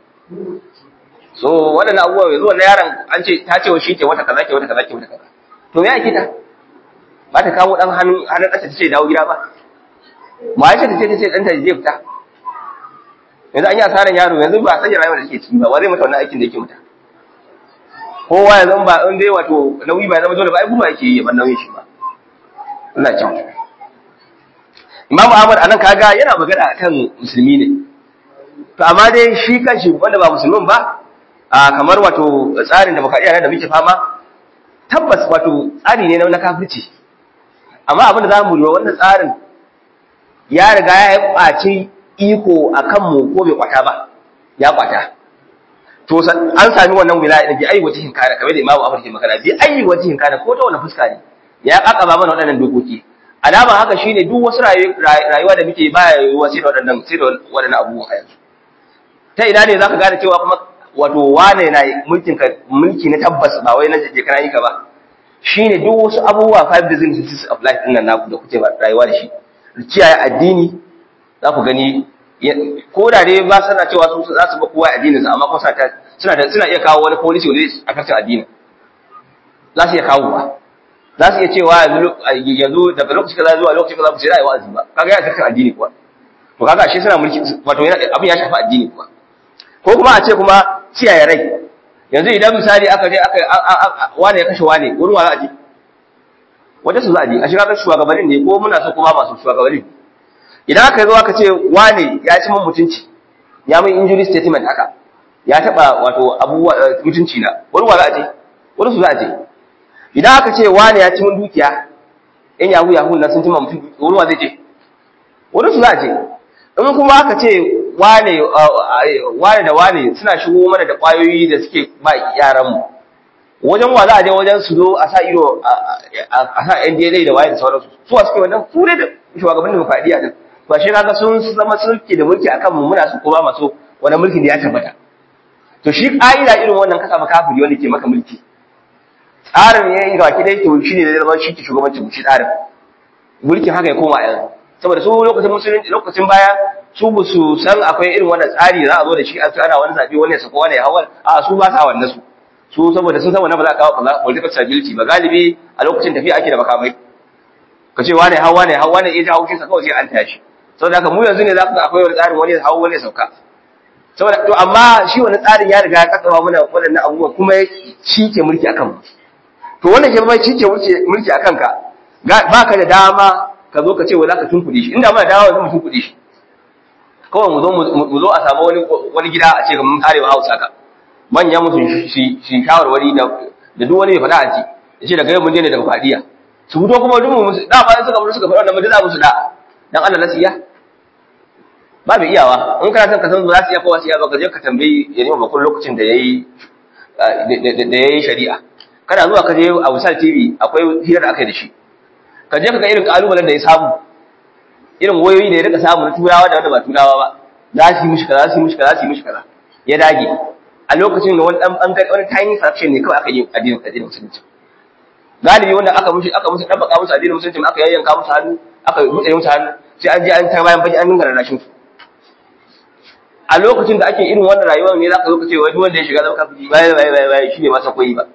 so waɗannan abubuwa yanzu wannan yaron an ce ta ce wa shi ke wata kaza ke wata kaza ke wata kaza to me ya kita ba ta kawo dan hannun hannun ƙasa ta ce dawo gida ba ma ya ce ta ce ta ce ɗanta zai fita yanzu an yi asaran yaro yanzu ba a sanya rayuwar da take ciki ba wa zai mata wannan aikin da yake mata kowa yanzu ba in dai wato nauyi ba zama dole ba ai gudu ake yi ban nauyin shi ba Allah ya kyauta Imam Ahmad anan kaga yana magana akan musulmi ne to amma dai shi kanshi wanda ba musulmin ba a kamar wato tsarin da muka iya da muke fama tabbas wato tsari ne na kafirci amma abin da zamu lura wannan tsarin ya riga ya ɓaci iko akan mu ko bai kwata ba ya kwata to an sami wannan wilaya da bi ayi wajihin kana kamar da Imam Ahmad ke magana bi ayi wajihin kana ko ta wani fuska ne ya kakaba mana waɗannan dokoki alama haka shine duk wasu rayuwa da muke baya yiwuwa sai da waɗannan sai da waɗannan abubuwa a yanzu ta ina ne zaka gane cewa kuma wato wane na mulkin ka mulki na tabbas ba wai na je kana yi ka ba shine duk wasu abubuwa five diseases of life din nan naku da kuke rayuwa da shi kiyaye addini za ku gani ko da dai ba sana cewa su za su ba kowa addinin su amma kuma suna da suna iya kawo wani policy wanda zai affect addini za su iya kawo ba za su iya cewa yanzu daga lokaci kaza zuwa lokaci kaza ku sai rayuwa azumi ba kaga ya affect addini kuwa to kaga shi suna mulki wato yana abin ya shafi addini kuwa ko kuma a ce kuma kiyaye rai yanzu idan misali aka je aka wane ya kashe wane wurin wa za a je wata su za a je a shiga shugabannin ne ko muna so kuma masu shugabannin idan aka zo aka ce wane ya ci mun mutunci ya mun injury statement haka ya taba wato abubuwa mutunci na wurin wa za a je wurin su za a je idan aka ce wane ya ci mun dukiya in yahu yahu na sun cima mutum wurin wa zai je wurin su za a je in kuma aka ce wane wane da wane suna shigo mana da ƙwayoyi da suke ba yaranmu wajen wa za a je wajen su zo a sa ido a sa NDLA da waye da sauransu su wa suke wannan su ne da shugaban demokradiyya din ba shi kaga sun zama sulki da mulki akan mu muna su ko ba maso wannan mulkin da ya tabbata to shi ƙa'ida irin wannan kasa ba kafiri wanda ke maka mulki tsarin ya yi gaki dai to shi ne da zama shi ke shugabancin shi tsarin mulkin haka ya koma yanzu saboda su lokacin musulunci lokacin baya su ba su san akwai irin wannan tsari za a zo da shi a ana wani zaɓe wani ya sako wani ya hawa a su ba sa wannan su su saboda sun san wannan ba za a kawo political stability ba galibi a lokacin tafiya ake da makamai ka ce wani hawa ne hawa ne ya ji haushin sa kawai sai an tashi saboda haka mu yanzu ne za ku ga akwai wani tsarin wani ya hawa wani ya sauka saboda to amma shi wani tsarin ya riga ya kakkawa mana waɗannan abubuwa kuma shi ke mulki akan mu to wannan ke mai shi ke mulki akan ka ba ka da dama ka zo ka ce wai za ka tunkuɗe shi inda mana dawo yanzu mu tunkuɗe shi kawai mu zo mu zo a samu wani wani gida a ce ga mun karewa Hausa ka manyan musu shi shi shawarwari da da duk wani mai faɗa a ci ya ce daga yau mun je ne daga fadiya su fito kuma duk musu da ba suka musu suka faɗa wannan mun za musu da dan Allah nasiya ba mai iyawa in kana son ka san za su iya kowa su iya ba ka je ka tambayi ya nima bakun lokacin da yayi da yayi shari'a kana zuwa ka je a Wisal TV akwai hirar da aka yi da shi ka je ka ga irin kalubalen da ya samu irin wayoyi da ya rika samu na turawa da wanda ba turawa ba za su yi mishi kaza za su yi mishi kaza za su yi mishi kaza ya dage a lokacin da wani dan bangare wani tiny fraction ne kawai aka yi addinin addinin musulunci galibi wanda aka mushi aka musu dan baka musu addinin musulunci aka yayyanka musu hannu aka buɗe musu hannu sai an je an ta bayan baji an dinga rarrashin su a lokacin da ake irin wannan rayuwar ne zaka zo ka ce wani wanda ya shiga zama kafiri bai bai bai bai shine masa koyi ba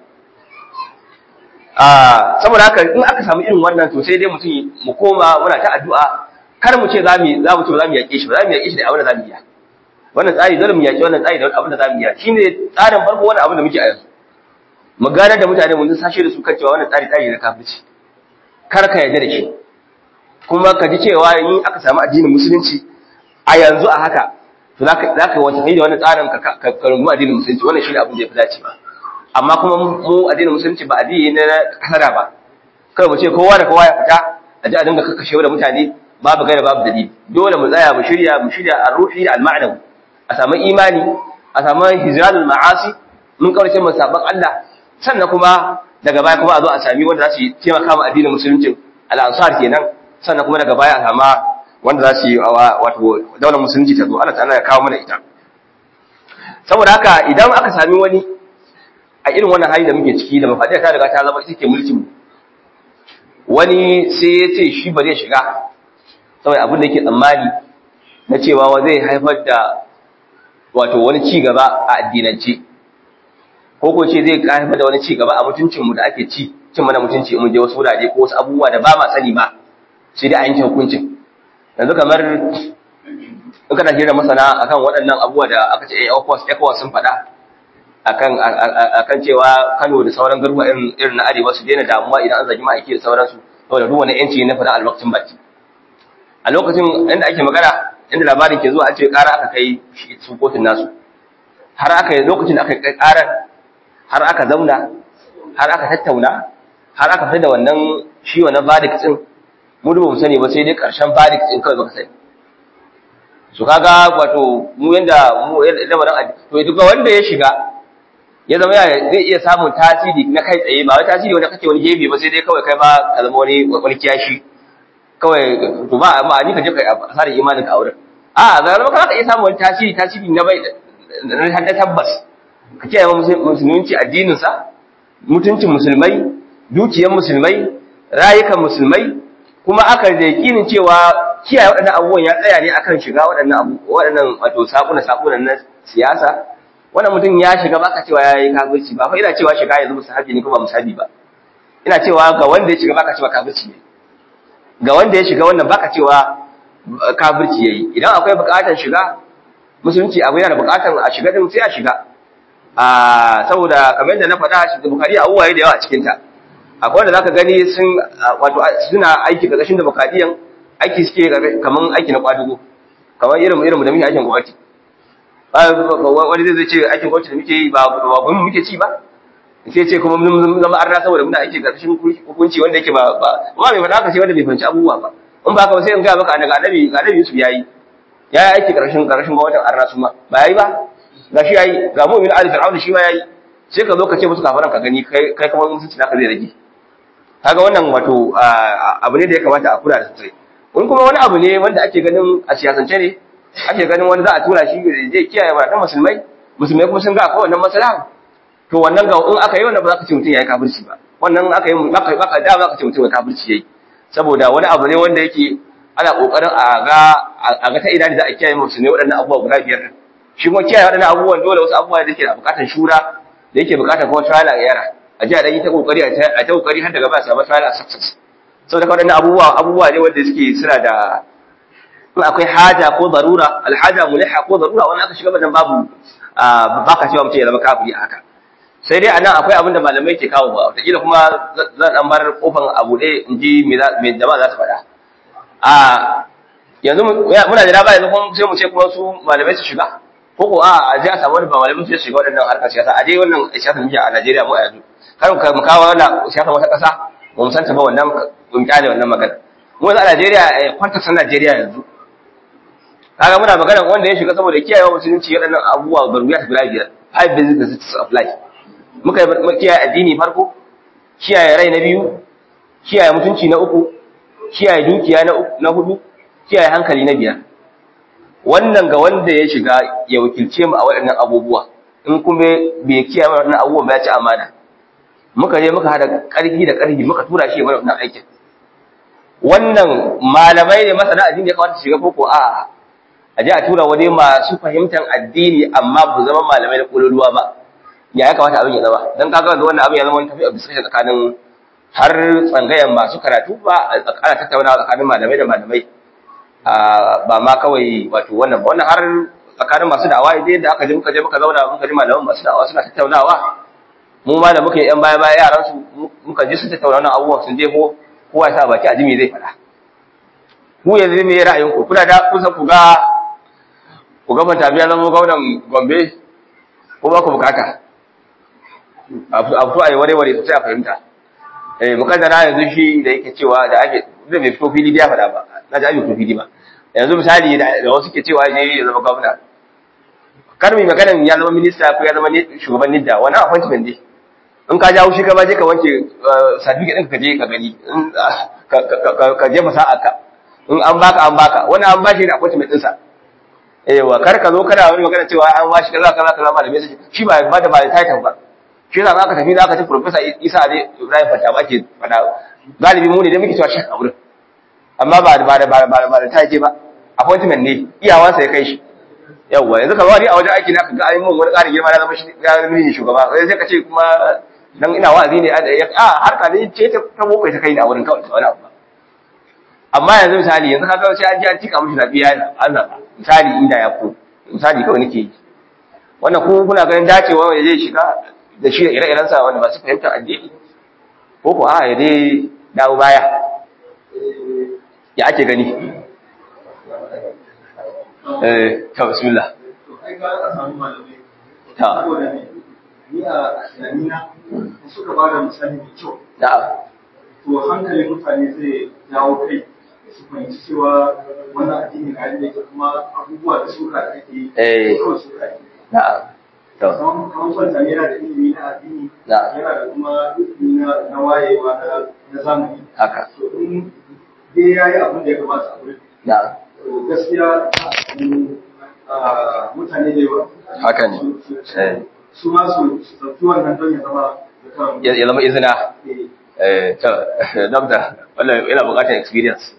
ah saboda haka in aka samu irin wannan to sai dai mutum mu koma muna ta addu'a kar mu ce za mu za mu ce za mu yaƙe shi ba za mu yaƙe shi da abin da za mu yi wannan tsari dole mu yaƙi wannan tsari da abin da za mu yi shine tsarin farko wannan abin da muke a yanzu mu gane da mutane mun sashe da su kan cewa wannan tsari tsari na kafirci kar ka yarda da shi kuma ka ji cewa in aka samu addinin musulunci a yanzu a haka to za ka za ka wata da wannan tsarin ka ka rungumi addinin musulunci wannan shine abin da ya fi dacewa amma kuma mu addinin musulunci ba addini ne na kasara ba kai mu ce kowa da kowa ya fita a ji a dinga kakkashe da mutane babu gaira babu dalili dole mu tsaya mu shirya mu shirya ar-ruhi da al-ma'nawi a samu imani a samu hijranul ma'asi mun kaurace mu saban Allah sannan kuma daga baya kuma a zo a sami wanda za su taimaka ma addinin musulunci al-ansar kenan sannan kuma daga baya a sama wanda za su yi wato daular musulunci ta zo Allah ta'ala ya kawo mana ita saboda haka idan aka sami wani a irin wannan hali da muke ciki da mafadiya ta riga ta zama ita ke mulkin mu wani sai ya ce shi ba zai shiga saboda abin da yake tsammani na cewa wa zai haifar da wato wani ci gaba a addinance ko ko ce zai haifar da wani ci gaba a mutuncinmu da ake ci cin mana mutunci mun je wasu wurare ko wasu abubuwa da ba ma sani ba sai dai a yanke hukuncin yanzu kamar in kana hira masana akan waɗannan abubuwa da aka ce ECOWAS ECOWAS sun faɗa akan akan cewa Kano da sauran garuruwa irin irin na arewa su daina damuwa idan an zagi ma'aiki da sauransu saboda duk wani yanci na faɗa alwaktin baki a lokacin inda ake magana inda labarin ke zuwa an ce ƙara aka kai su kotun nasu har aka yi lokacin da aka kai ƙarar har aka zauna har aka tattauna har aka fi da wannan shi wannan verdict din mu ba mu sani ba sai dai ƙarshen verdict din kawai baka sani su kaga wato mu yanda mu lamarin to duk wanda ya shiga ya zama zai iya samun tasiri na kai tsaye ba wai tasiri wanda kake wani gefe ba sai dai kawai kai ba ka zama wani wani kiyashi kawai to ba amma ni ka je ka asara imanin ka auren a ga zama ka iya samun wani tasiri tasiri na bai na tabbas ka kiyaye musulunci addinin sa mutuncin musulmai dukiyar musulmai rayukan musulmai kuma aka da yakinin cewa kiyaye waɗannan abubuwan ya tsaya ne akan shiga waɗannan abu waɗannan wato sakuna sakuna na siyasa wannan mutum ya shiga baka cewa yayi kafirci ba fa ina cewa shiga yanzu musahabi ne ko ba musahabi ba ina cewa ga wanda ya shiga baka cewa kafirci ne ga wanda ya shiga wannan baka cewa kafirci yayi idan akwai buƙatar shiga musulunci abu yana da buƙatar a shiga din sai a shiga a saboda kamar yadda na faɗa shi bukari a uwaye da yawa a cikin ta akwai wanda zaka gani sun wato suna aiki ƙarƙashin demokradiyan aiki suke kaman aiki na kwadugo kamar irin irin da muke aikin gwamnati wani zai ce aikin gwamnati da muke yi ba ba mu muke ci ba sai ce kuma mun zama arna saboda muna aiki ƙarƙashin hukunci wanda yake ba ba ba mai faɗa haka sai wanda bai fahimci abubuwa ba in ba ka ba sai in ga maka daga annabi ga annabi Yusuf yayi yayi aiki ƙarƙashin ƙarƙashin gwamnatin arna su ma ba yayi ba ga shi yayi ga mu'min ali fir'aun shi ma yayi sai ka zo ka ce musu kafaran ka gani kai kai kuma mutunci naka zai rage kaga wannan wato abu ne da ya kamata a kula da sosai in kuma wani abu ne wanda ake ganin a siyasance ne ake ganin wani za a tura shi zai kiyaye matan musulmai musulmai kuma sun ga akwai wannan maslaha to wannan ga in aka yi wannan ba za ka ce mutum yayi kafirci ba wannan aka yi baka baka da za ka ce mutum kafirci yayi saboda wani abu ne wanda yake ana kokarin a ga a ga ta ina da za a kiyaye musulmai waɗannan abubuwa guda biyar shi kuma kiyaye waɗannan abubuwan dole wasu abubuwa da yake da buƙatar shura da yake buƙatar kuma trial a yara a ji a ɗan yi ta ƙoƙari a ta ƙoƙari har daga ba a samu trial a success saboda waɗannan abubuwa abubuwa ne wanda suke suna da in akwai haja ko zarura alhaja muliha ko zarura wani aka shiga wannan babu ba ka cewa mutum ya zama kafiri a haka sai dai anan akwai abin da malamai ke kawo ba wataƙila kuma zan ɗan bar kofan a buɗe in ji me jama'a za su faɗa a yanzu muna da dama yanzu kuma sai mu ce kuma su malamai su shiga ko ko a a je a samu wani ba malamai su shiga waɗannan harkar siyasa a dai wannan siyasa muke a Najeriya mu a yanzu kar mu kawo wannan siyasa wata ƙasa ba mu san ta ba wannan mun kyale wannan magana mu yanzu a Najeriya kwanta san Najeriya yanzu kaga muna magana wanda ya shiga saboda kiyaye musulunci waɗannan abubuwa baruya ta guda biyar five basic necessities of life muka yi kiyaye addini farko kiyaye rai na biyu kiyaye mutunci na uku kiyaye dukiya na na hudu kiyaye hankali na biyar wannan ga wanda ya shiga ya wakilce mu a waɗannan abubuwa in kuma bai kiyaye waɗannan abubuwan ba ya ci amana muka je muka hada ƙarfi da ƙarfi muka tura shi ya bar wannan aikin wannan malamai ne masana addini ya kamata shiga koko a a je a tura wani masu fahimtar addini amma ba zama malamai da kololuwa ba ya ya kamata abin ya zama dan kaga da wannan abin ya zama wani tafi a bisa tsakanin har tsangayen masu karatu ba ana tattaunawa tsakanin malamai da malamai ba ma kawai wato wannan ba wannan har tsakanin masu da'awa idan da aka je muka je muka zauna muka ji malaman masu da'awa suna tattaunawa mu ma da muka yi yan baya baya yaran su muka ji su tattauna wannan abubuwan sun je ko kowa ya sa baki a ji me zai faɗa ku yanzu me ra'ayin ku kuna da kusa ku ga ku ga manta biya zama gwamnan Gombe ko ba ku bukata a fito a yi ware-ware sosai a fahimta eh mukaddara yanzu shi da yake cewa da ake da bai fito fili ya faɗa ba na ji abin fito fili ba yanzu misali da wasu ke cewa ne ya zama gwamna kar mai maganan ya zama minista ko ya zama shugaban nidda wani appointment ne in ka jawo shi ka ba je ka wanke certificate ɗin ka je ka gani ka je fasaha ka in an baka an baka wani an bashi da appointment ɗinsa ewa kar ka zo kana wani magana cewa an bashi kaza kaza kaza malamai sai shi ba ba da ba title ba shi yasa aka tafi da aka ci professor Isa ne Ibrahim Fata ba ke fada galibi mu ne da muke cewa shek a wurin amma ba da ba da ba da ba da taje ba appointment ne iyawansa ya kai shi yawwa yanzu ka wani a wajen aiki na ka ga ayyukan wani ƙarin girma na zama shi ya zama ni shugaba sai ka ce kuma dan ina wa'azi ne a harka ne ce ta boko ta kai ni a wurin kawai wani abu amma yanzu misali yanzu kaga sai an ji an tika mishi zabi ya an zaba misali inda ya ko misali kawai nake yi wannan ko kuna ganin dacewa wanda zai shiga da shi ire-iren sa wanda ba su fahimta addini ko ko a ya dai dawo baya ya ake gani eh ta bismillah ta ni a tunanina suka ba da misali mai kyau na'am to hankalin mutane zai jawo kai su fahimci cewa wannan addini na yadda yake kuma abubuwa da suka da ake yi Eh. kawai suka yi na'am to kamar kamar kwanta yana da ilimi na addini Na'am. yana da kuma ilimi na na wayewa na na zamani haka to in dai ya yi abin da ya kamata a wurin na'am to gaskiya mm, ah, mutane da yawa haka ne su- su- eh su ma su su ɗauki wannan don ya zama zakaran ya ya zama izina eh, eh to doctor wannan yana buƙatar experience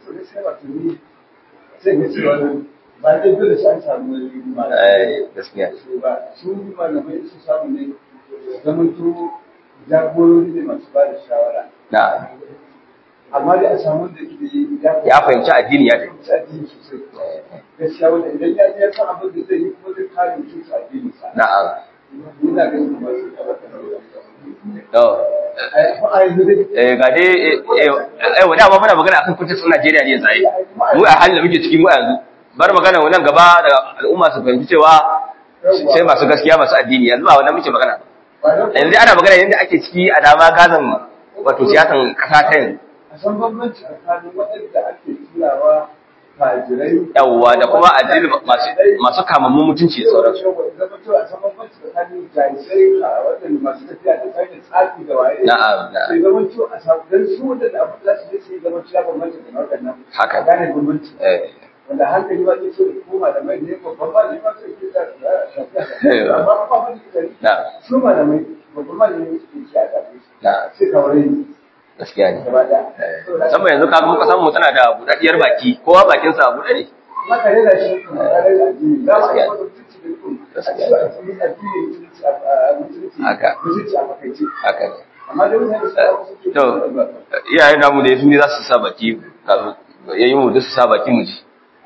sai ga cewa ba dai dole sai an samu wani eh gaskiya ba su malamai su samu ne zaman to jagorori ne masu ba da shawara na'am amma dai a samu da ke ya ya fahimci addini ya tafi fahimci addini sosai gaskiya wanda idan ya je ya san abin da zai yi kuma zai kare mutunci addini sa na'am ina ganin kuma su tabbata to a yanzu dai eh ga dai eh eh wanda ba muna magana akan kuncin Najeriya ne zai mu a halin da muke ciki mu a yanzu bar magana wannan gaba da al'umma su fahimci cewa sai masu gaskiya masu addini yanzu ba wannan muke magana ba don yanzu ana magana yadda ake ciki a dama gazan wato siyasan kasa ta yanzu a san bambanci tsakanin waɗanda ake turawa fajirai yawwa da kuma addini masu masu kamammun mutunci da sauransu zama cewa a san bambanci tsakanin jahilai a waɗanda masu tafiya da tsarin tsafi da waye Na'am, na'am. sai zama cewa a samu dan su waɗanda abin da su je su yi zama cewa bambanci da waɗannan Haka. a gane bambanci eh wanda hankali ba zai so da kuma malamai ne babban malami ba sai ke da Eh, ba. amma ba wani kari na'am su malamai babban malami ne suke ci a gabe na'am sai kawai ne gaskiya ne gaba ɗaya Eh, musamman yanzu kaga muka samu tana da buɗaɗɗiyar baki kowa bakin sa buɗe ne maka rera shi kuma ka rera addini za mu yi wata mutunci da kuma a Gaskiya. cikin addini addini mutunci a mutunci Haka. mutunci a makaice haka ne amma da mutane su ba su ke to iyayen namu da su ne za su sa baki kafin yayin mu duk su sa baki mu ji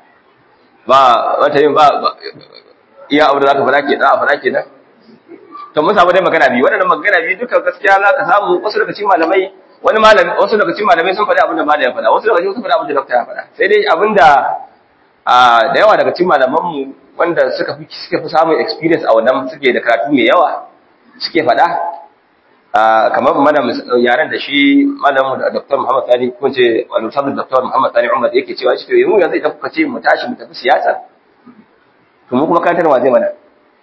ba wata yin ba ba- iya abu da zaka fara ke da fara ke nan to mun samu dai magana biyu waɗannan magana biyu duka gaskiya za ka samu wasu daga cikin malamai wani malami wasu daga cikin malamai sun faɗi abin da malami ya faɗa wasu daga cikin sun faɗi abin da dokta ya faɗa sai dai abin da a da yawa daga cikin malaman mu wanda suka fi suka fi samun experience a wannan suke da karatu mai yawa suke faɗa a kamar mana mis- yaren da shi malamu da Dr. Muhammad Sani ko ce al-Ustad Dr. Muhammad Sani Umar yake cewa shi to yanzu yanzu idan kuka ce mu tashi mu tafi siyasa to mu kuma kantar zai mana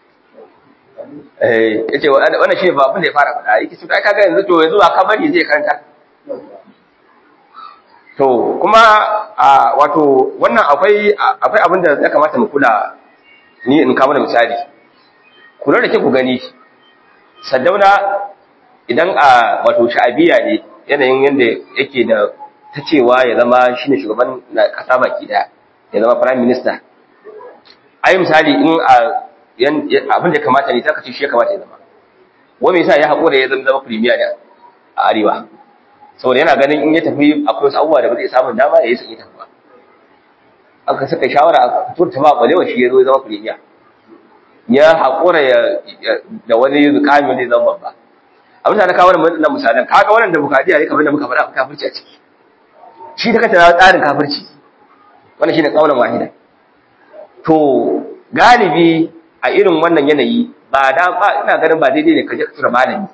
eh yace wa- wannan shi ba abin da ya fara faɗa yake cewa ai kaga yanzu to yanzu ba ka bari zai karanta to kuma a wato wannan akwai akwai abin da ya kamata mu kula ni in kama da misali kula da ke ku gani saddauna idan a wato sha'abiya ne yanayin yadda yake da ta cewa ya zama shine shugaban na kasa baki daya ya zama prime minister ai misali in a abin da ya kamata ne ta kace shi ya kamata ya zama wani yasa ya haƙura ya zama premier da a arewa saboda yana ganin in ya tafi akwai wasu abubuwa da ba zai samun dama ya yi sun yi tafi ba aka saka shawara a turta ba balewa shi ya zo ya zama premier ya haƙura da wani zukami wanda ya zama babba abin da na kawo wannan misalan kaga wannan demokradiyya ne kamar da muka faɗa kafirci a ciki shi ta kanta tsarin kafirci wannan shine kaulan wahida to galibi a irin wannan yanayi ba da ba ina ganin ba daidai ne ka je ka tura malami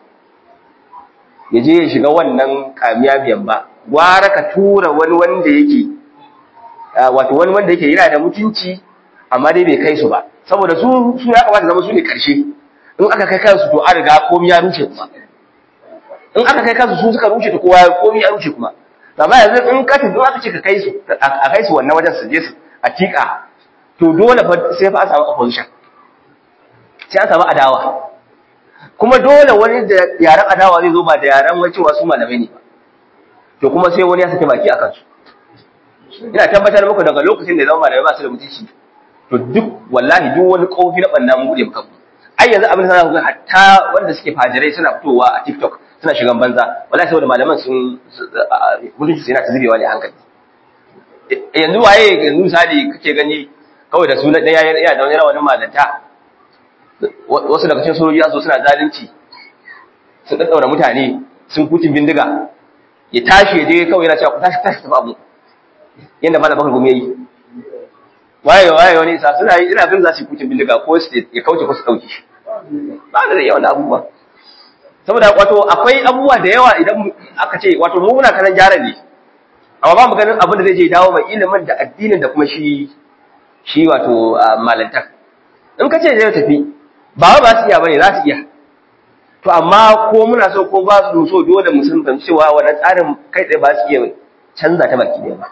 ya je ya shiga wannan kamiya biyan ba gwara ka tura wani wanda yake wato wani wanda yake yana da mutunci amma dai bai kai su ba saboda su su ya kamata zama su ne karshe in aka kai kansu to an riga komai ya rushe kuma in aka kai kansu su suka rushe to kowa komai ya rushe kuma amma yanzu in ka tafi aka ce ka kai su a kai su wannan wajen su je su a tika to dole fa sai fa a samu opposition sai an samu adawa kuma dole wani da yaren adawa zai zo ba da yaren wai cewa su malamai ne ba to kuma sai wani ya sake baki a kansu ina tabbatar muku daga lokacin da zama malamai ba su da mutunci to duk wallahi duk wani kofi na banna mun bude muka ai yanzu abin da za ku ga hatta wanda suke fajirai suna fitowa a TikTok suna shigan banza wallahi saboda malaman sun mutunci yana ta zubewa ne a hankali yanzu waye yanzu misali kake gani kawai da sunan ɗaya yana da wani rawanin malanta wasu daga cikin sojoji su suna zalunci sun daddaura mutane sun kucin bindiga ya tashi ya je kawai yana cewa ku tashi tashi tafi abu yadda malam bakar gumi yayi waye waye wani isa suna yi ina ganin za su yi kucin bindiga ko su ya kauce ko su dauke shi ba da yawan abubuwa saboda wato akwai abubuwa da yawa idan aka ce wato mu muna kanan gyara ne amma ba mu ganin abin da zai je dawo mai ilimin da addinin da kuma shi shi wato malantar in ka ce zai tafi ba ba su iya bane za su iya to amma ko muna so ko ba su so dole mu san cewa wannan tsarin kai tsaye ba su iya canza ta baki ɗaya ba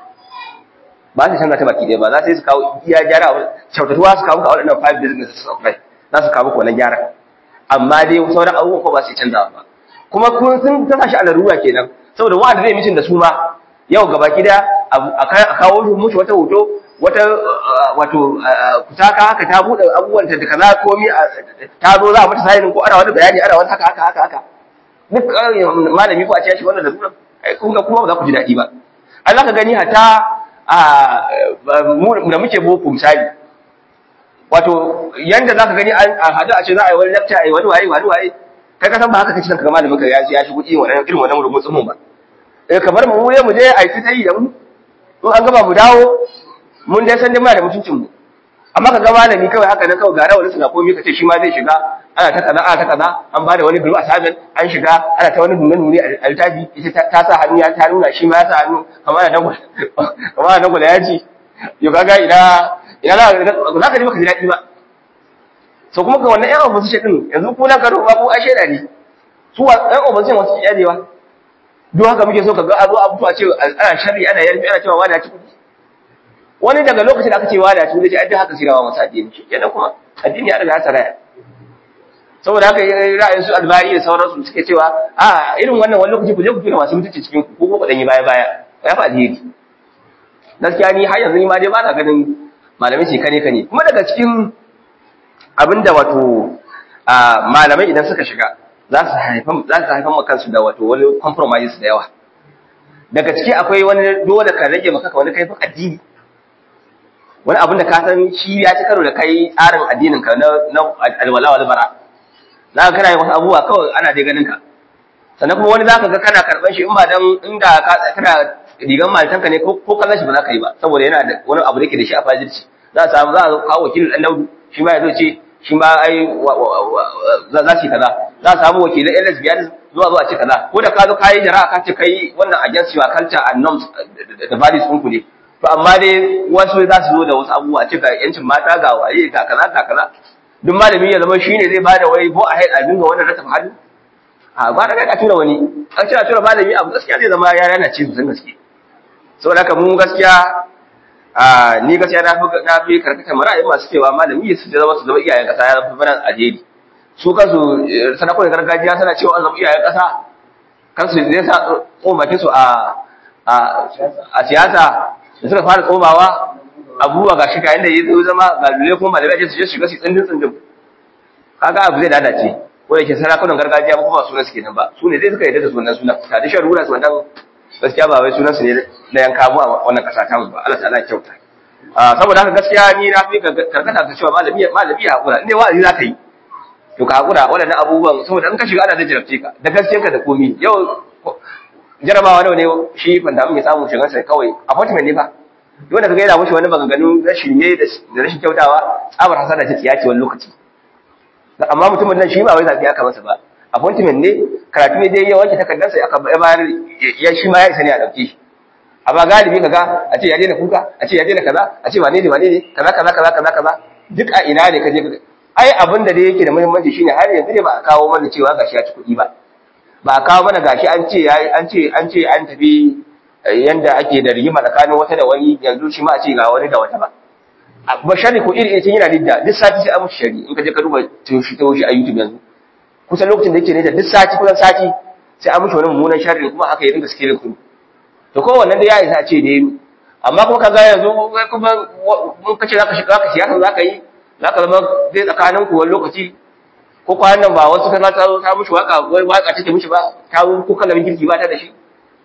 ba su canza ta baki ɗaya ba za su yi su kawo iya gyara kyautatuwa su kawo ka waɗannan five businesses of life za su kawo wannan gyara amma dai sauran abubuwan ko ba su canza ba kuma kun sun ta shi a larura kenan saboda wa'anda zai mishin da su ma yau gaba gida a kawo mushi wata hoto wata wato kutaka haka ta bude abubuwan ta da kaza komi ta zo za a mata sayin ko ana wani bayani ana wani haka haka haka haka duk malami ko a ce shi wannan da sunan ai kun ga kuma ba za ku ji daɗi ba Allah ka gani hata da muke boko misali wato yanda za ka gani a hadu a ce za a yi wani lecture a yi wani waye wani waye kai ka san ba haka kace ka malamin ka ya ya shigo irin wannan irin wannan rubutun mun ba eh kamar mu mu je a yi ta yi da mu in an gaba mu dawo mun dai san dai muna da mutuncin mu amma ka ga malami kawai haka nan kawai gara wani suna komai ka ce shi ma zai shiga ana ta kaza ana ta kaza an bada wani group assignment an shiga ana ta wani nuna nuni a littafi ita ta sa hannu ya ta nuna shi ma ya sa hannu kamar da dangwala kamar da dangwala ya ji yau kaga ina ina za ka ji maka ji daɗi ba so kuma ka wannan yan opposition din yanzu ko na karo ba ko ai shaida ne su yan opposition wasu yadewa duk haka muke so ka ga azo abu a ce ana sharri ana yarfi ana cewa wani ya ci kuɗi wani daga lokacin da aka ce wani ya ci kuɗi ai haka sai rawa masa addini shi kenan kuma addini ya riga ya saraya saboda haka ra'ayin su albari da sauransu suke cewa a irin wannan wani lokaci ku je ku tura masu mutunci cikin ku ko ku dan yi baya baya ya fa alheri gaskiya ni har yanzu ni ma dai ba na ganin malamai shi kane kane kuma daga cikin abinda wato malamai idan suka shiga za su haifan za su haifan maka kansu da wato wani compromise da yawa daga ciki akwai wani dole ka rage maka wani kaifin addini wani abin da ka san shi ya ci karo da kai tsarin addinin ka na alwala wal bara za ka kana yin wasu abubuwa kawai ana dai ganin ka sannan kuma wani za ka ga kana karɓan shi in ba dan inda ka kana rigan malitanka ne ko kallon shi ba za ka yi ba saboda yana da wani abu da ke da shi a fajirci za a samu za a kawo wakilin ɗan daudu shi ma ya zo ce shi ma ai za su yi kaza za a samu wakilin yan lesbian zuwa zuwa ce kaza ko da ka zo ka yi jara'a ka ce kai wannan against your culture and norms da values ɗinku ne to amma dai wasu za su zo da wasu abubuwa ce ga yancin mata ga waye ga kaza ga kaza duk malami ya zama shine zai bada wai go ahead a dinga wannan rata hannu a ba da ka tura wani a ce a tura malami abu gaskiya zai zama ya yana ce sun gaske saboda haka mu gaskiya a ni gaskiya na fi na fi karkatar ra'ayin masu cewa malami su zama su zama iyayen kasa ya fi bana alheri su kansu sanakunan gargajiya suna cewa an zama iyayen kasa kansu zai sa tsomakin su a a siyasa da suka fara tsomawa abubuwa ga shi kayan da ya zo zama ga lule kuma malamai ake su je shiga su tsindin tsindin kaga abu zai lalace ko da ke sarakunan gargajiya ba kuma sunan su kenan ba su ne zai suka yadda da sunan sunan tradition rulers wannan gaskiya ba wai sunan su ne na yanka mu a wannan kasa ta ba Allah ta'ala kyauta saboda haka gaskiya ni na fi karkata ga cewa malami malami ya hakura ne wa'azi za ka yi to ka hakura waɗannan abubuwan saboda in ka shiga ana da jarabce ka da gaskiyarka da komi yau jarabawa nawa ne shi fanta ya samu shigar sai kawai appointment ne fa wanda kaga yana mushi wani maganganu na shirme da rashin kyautawa tsabar hasana ta tsiyaci wani lokaci amma mutumin nan shi ba wai zabi aka masa ba appointment ne karatu ne dai ya wanke takardar sai aka bayar ya shi ma ya isa ne a dauke shi amma galibi kaga a ce ya daina kuka a ce ya daina kaza a ce wane ne wane ne kaza kaza kaza kaza kaza duk a ina ne kaje ai abin da dai yake da muhimmanci shine har yanzu ne ba a kawo mana cewa gashi ya ci kuɗi ba ba a kawo mana gashi an ce an ce an ce an tafi yanda ake da rigima tsakanin wata da wani yanzu shi ma a ce ga wani da wata ba ba shari ko iri iri yana lidda duk sati sai an mushi shari in ka je ka duba toshi toshi a YouTube yanzu kusan lokacin da yake ne da duk sati kusan sati sai an mushi wani mummunan shari kuma haka ya dinga skelin kudu to ko wannan da ya isa a ce da yi amma kuma kaga yanzu kuma mun kace zaka shiga zaka siyasa zaka yi zaka zama zai tsakanin ku wani lokaci ko kwanan nan ba wasu kaza ta ta mushi waka wai waka take mushi ba ta ko kalamin girki ba ta da shi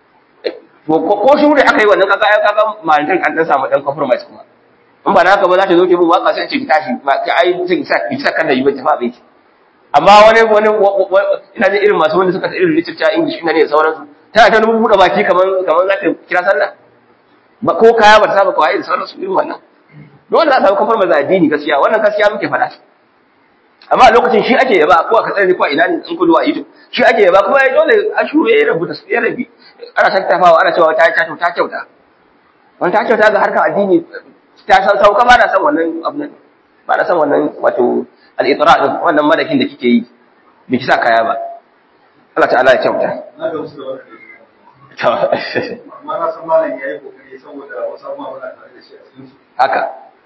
ko shi ne aka yi wannan kaga ai kaga malantar an dan samu dan compromise kuma in ba haka ba za ta zo ki bin waka sai ce ki tashi ba ki ai sai ki sa ki sa kan da yi ba tafi abin ki amma wani wani ina da irin masu wanda suka ta irin literature english ina ne da sauransu tana ta rubu buɗe baki kaman kaman za ta kira sallah ba ko kaya ba ta saba kawai da sauransu irin wannan dole za a samu compromise a addini gaskiya wannan gaskiya muke faɗa amma a lokacin shi ake yaba ko a katsari ko a ina ne in kudu a youtube shi ake yaba kuma ya dole a shure ya rabu da su ya rabi ana tattafawa ana cewa ta ta ta kyauta wani ta kyauta ga harkar addini ta san sauka ba na san wannan abu nan ba na san wannan wato al-itra din wannan madakin da kike yi bai kisa kaya ba Allah ta'ala ya kyauta na ga wasu da wani amma na san malam ya yi kokari saboda wasu abubuwa ba tare da shi a cikin su haka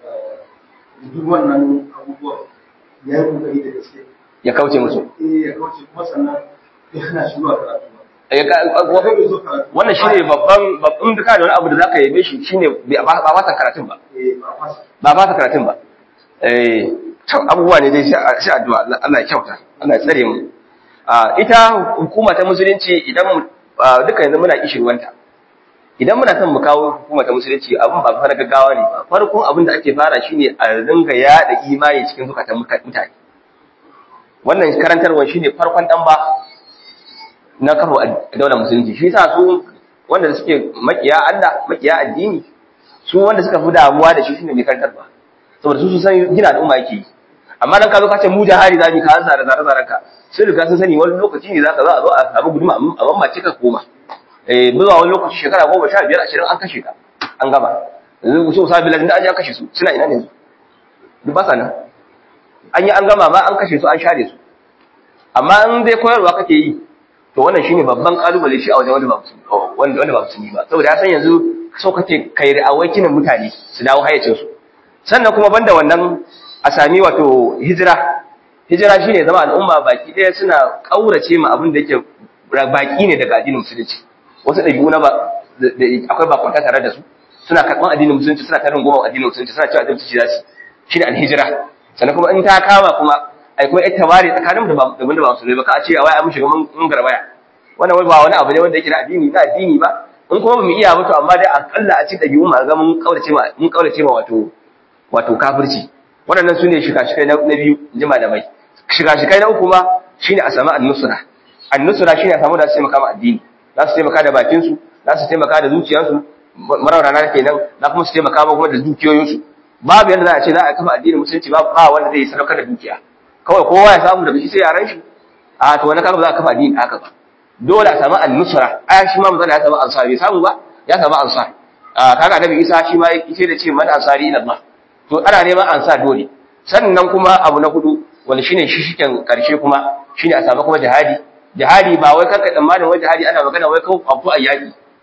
duk wannan abubuwan ya yi kokari da gaske ya kauce musu eh ya kauce kuma sannan ya hana shi zuwa karatu ba Eh, ka- ka- wannan shine babban babban duka da wani abu da zaka yabe shi shine ba ba ba ta karatun ba eh ba fasa ba ba ta karatun ba eh to abubuwa ne dai sai addu'a Allah Allah ya kyauta Allah ya tsare mu a ita hukuma ta musulunci idan mu ah, duka yanzu muna kishirwanta idan muna son mu kawo hukuma ta musulunci abin ba fara gaggawa ne ba farkon abin da ake fara shine a ringa yada imani cikin zukatan muta- mutane wannan karantarwa shine farkon dan ba na kafa a daular musulunci shi yasa su wanda suke makiya Allah makiya addini su wanda suka fi damuwa da shi shine mai karantarwa saboda su sun san gina al'umma yake yi amma dan ka zo ka ce mu jahari za mu ka hansa da zare zaren ka sai riga sun sani wani lokaci ne zaka zo a zo a samu guduma a mamace ka koma eh zuwa wani lokaci shekara goma sha biyar ashirin an kashe ka an gaba yanzu so sa bilan da an ji an kashe su suna ina ne yanzu duk ba sa nan an yi an gama ma an kashe su an share su amma in dai koyarwa kake yi to wannan shine babban kalubale shi a wajen wanda ba musulmi wanda wanda ba musulmi ba saboda ya san yanzu so kake kai awakinin mutane su dawo hayyacin su sannan kuma banda wannan a sami wato hijira hijira shine zama al'umma baki ɗaya suna kaurace ma abin da yake baki ne daga addinin musulunci wasu ɗabi'u na ba da- da- akwai bakwanta tare da su suna karɓan addinin musulunci suna tarin goma addinin musulunci suna cewa addinin musulunci za su shine alhijira sannan kuma in ta kama kuma ai kuma ita ware tsakanin da ba da wanda ba musulmi ba ka a ce a wai an shiga mun mun garbaya wannan wai ba wani abu ne wanda yake da addini na addini ba in kuma ba mu iya ba to amma dai akalla a ci ɗabi'u ma ga mun kaurace ma mun kaurace ma wato wato kafirci waɗannan su ne shika-shikai na na biyu ji malamai shika-shikai na uku ma shine a samu annusra annusra shine a samu da su taimaka ma addini za su taimaka da bakinsu za su taimaka da zuciyarsu maraunana kenan za kuma su taimaka ma kuma da dukiyoyinsu babu yadda za a ce za a kafa addinin musulunci ba ba wanda zai sadaukar da dukiya kawai kowa ya samu daga shi sai yaran shi a to wani kaga ba za a kafa addini haka ba dole a samu annusra aya shi ma mazala ya samu ansar bai samu ba ya samu ansar a kaga annabi isa shi ma yake da ce man ansari ila Allah to ana neman ansar dole sannan kuma abu na hudu wanda shine shishiken karshe kuma shine a samu kuma jihadi jihadi ba wai kanka tsammanin wai jihadi ana magana wai kawai abu a yaki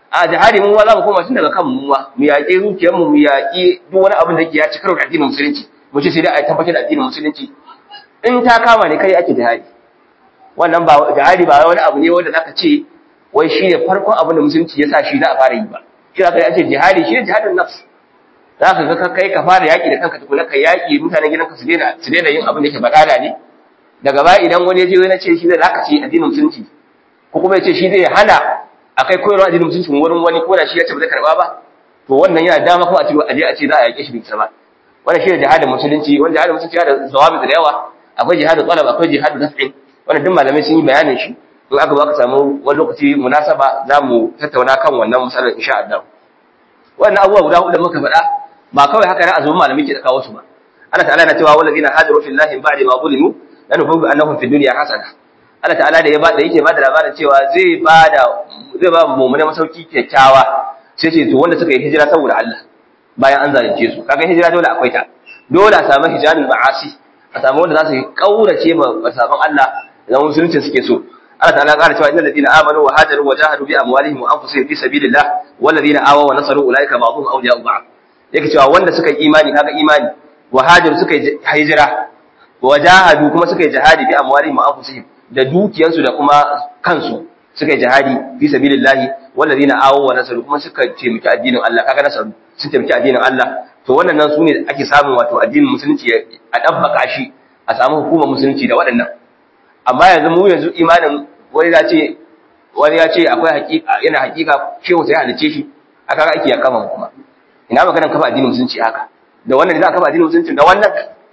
a jihadi mun za mu koma tun daga kan mu mu yaƙi zuciyar mu mu yaƙi duk wani abin da ke ya ci karo da addinin musulunci mu ce sai dai a tabbatar da addinin musulunci in ta kama ne kai ake jihadi wannan ba jihadi ba wani abu ne wanda zaka ce wai shi ne farkon abin da musulunci ya sa shi za a fara yi ba shi zaka yi ce jihadi shi ne jihadin nafs za ka ga kai ka fara yaƙi da kanka tukuna ka yaƙi mutanen gidanka su daina su daina yin abin da ke badala ne daga baya idan wani ya je wani ce shi zai zaka ce addinin musulunci ko kuma ya ce shi zai hana a kai koyarwa addinin musulunci wurin wani ko da shi ya ce ba zai karba ba to wannan yana dama kuma a ce aje a ce za a yaƙe shi bisa ba wannan shi ne jihadin musulunci wanda jihadin musulunci yana da zawabi da yawa akwai jihadin talab akwai jihadin naf'in wannan duk malamai sun yi bayanin shi in aka ba ka samu wani lokaci munasaba za mu tattauna kan wannan matsalar insha Allah wannan abubuwa guda hudu da muka faɗa ba kawai haka na azumin malamai ke da kawo su ba Allah ta'ala na cewa wallazina hajaru fillahi min ba'di ma zulimu lanubu annahum fid dunya hasana Allah ta'ala da ya ba da yake ba da labarin cewa zai ba da zai ba mu'mina masauki kyakkyawa sai ce to wanda suka yi hijira saboda Allah bayan an zalunce su kaga hijira dole akwai ta dole a samu hijalul ma'asi a samu wanda za su kaurace ma sabon Allah da musulunci suke so Allah ta'ala ya ƙara cewa innal ladina amanu wa hajaru wa jahadu bi amwalihim wa anfusihim fi sabilillah wal ladina awaw wa nasaru ulaika ba'dhum awliya'u ba'd yake cewa wanda suka yi imani kaga imani wa hajaru suka yi hijira wa jahadu kuma suka yi jihadi bi amwalihim wa anfusihim da dukiyansu da kuma kansu suka yi jihadi fi sabilillahi wallazina awaw wa nasaru kuma suka taimaki addinin Allah kaga nasaru sun taimaki addinin Allah to wannan nan sune ake samun wato addinin musulunci a dabbaka shi a samu hukumar musulunci da waɗannan amma yanzu mu yanzu imanin wani ya ce wani ya ce akwai hakika yana hakika shehu sai halice shi aka ga aiki ya kama mu kuma ina maganar kafa addinin musulunci haka da wannan ne za a kafa addinin musulunci da wannan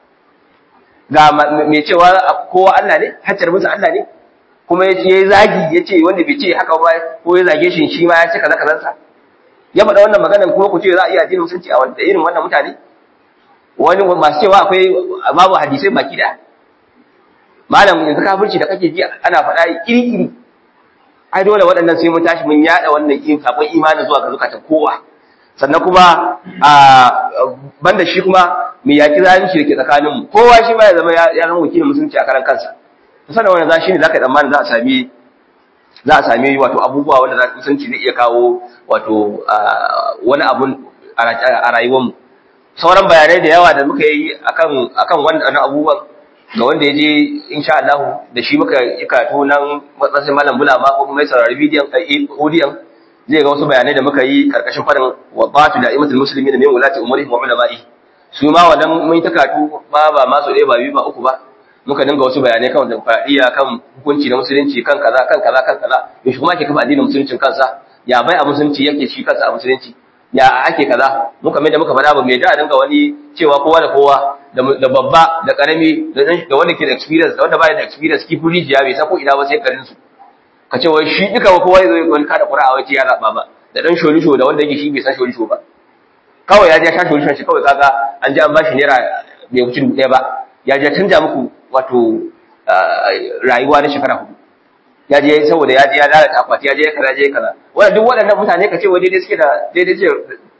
ga mai cewa kowa Allah ne haccar musu Allah ne kuma ya yi zagi ya ce wanda bai ce haka ba ko ya zage shi shi ma ya ce kaza kazansa ya faɗa wannan maganar kuma ku ce za a iya addinin musulunci a wanda irin wannan mutane wani masu cewa akwai babu hadisai baki da malam yanzu kafirci da kake ji ana faɗa iri-iri ai dole waɗannan sai mun tashi mun yaɗa wannan yin kafin imanin zuwa ga zukatan kowa sannan kuma a banda shi kuma mai yaƙi zalunci da ke tsakaninmu kowa shi ma ya zama ya zama wakilin musulunci a karan kansa sannan wannan za shi ne za ka yi tsammanin za a sami za a sami wato abubuwa wanda za musulunci zai iya kawo wato wani abun a rayuwarmu sauran bayanai da yawa da muka yi akan akan wannan abubuwan ga wanda ya je insha Allah da shi muka yi karatu nan matsayin malam bulama ko kuma ya saurari bidiyon audiyon zai ga wasu bayanai da muka yi karkashin farin wa batu da imatul musulmi da min wulati umurihim wa ulama'i su ma wannan mun ta karatu ba ba ma so ɗaya ba biyu ba uku ba muka dinga wasu bayanai kan demokradiyya kan hukunci na musulunci kan kaza kan kaza kan kaza yaushe kuma ake kafa addinin musuluncin kansa ya bai a musulunci yake shi kansa a musulunci ya ake kaza muka mai da muka faɗa ba mai da dinga wani cewa kowa da kowa da babba da karami da wanda ke da experience da wanda baya da experience kifi rijiya bai san ko ina ba sai karin su ka ce wai shi duka kowa ya zo wani kada qur'a wai ya zaba ba da dan sholisho da wanda yake shi bai san sholisho ba kawai ya je sha sholisho shi kawai kaga an ji an bashi naira bai wuce dubu ɗaya ba ya je canja muku wato rayuwa na shekara hudu ya je saboda ya je ya lalata akwati ya je kaza je kaza wannan duk waɗannan mutane ka ce wai daidai suke da daidai ce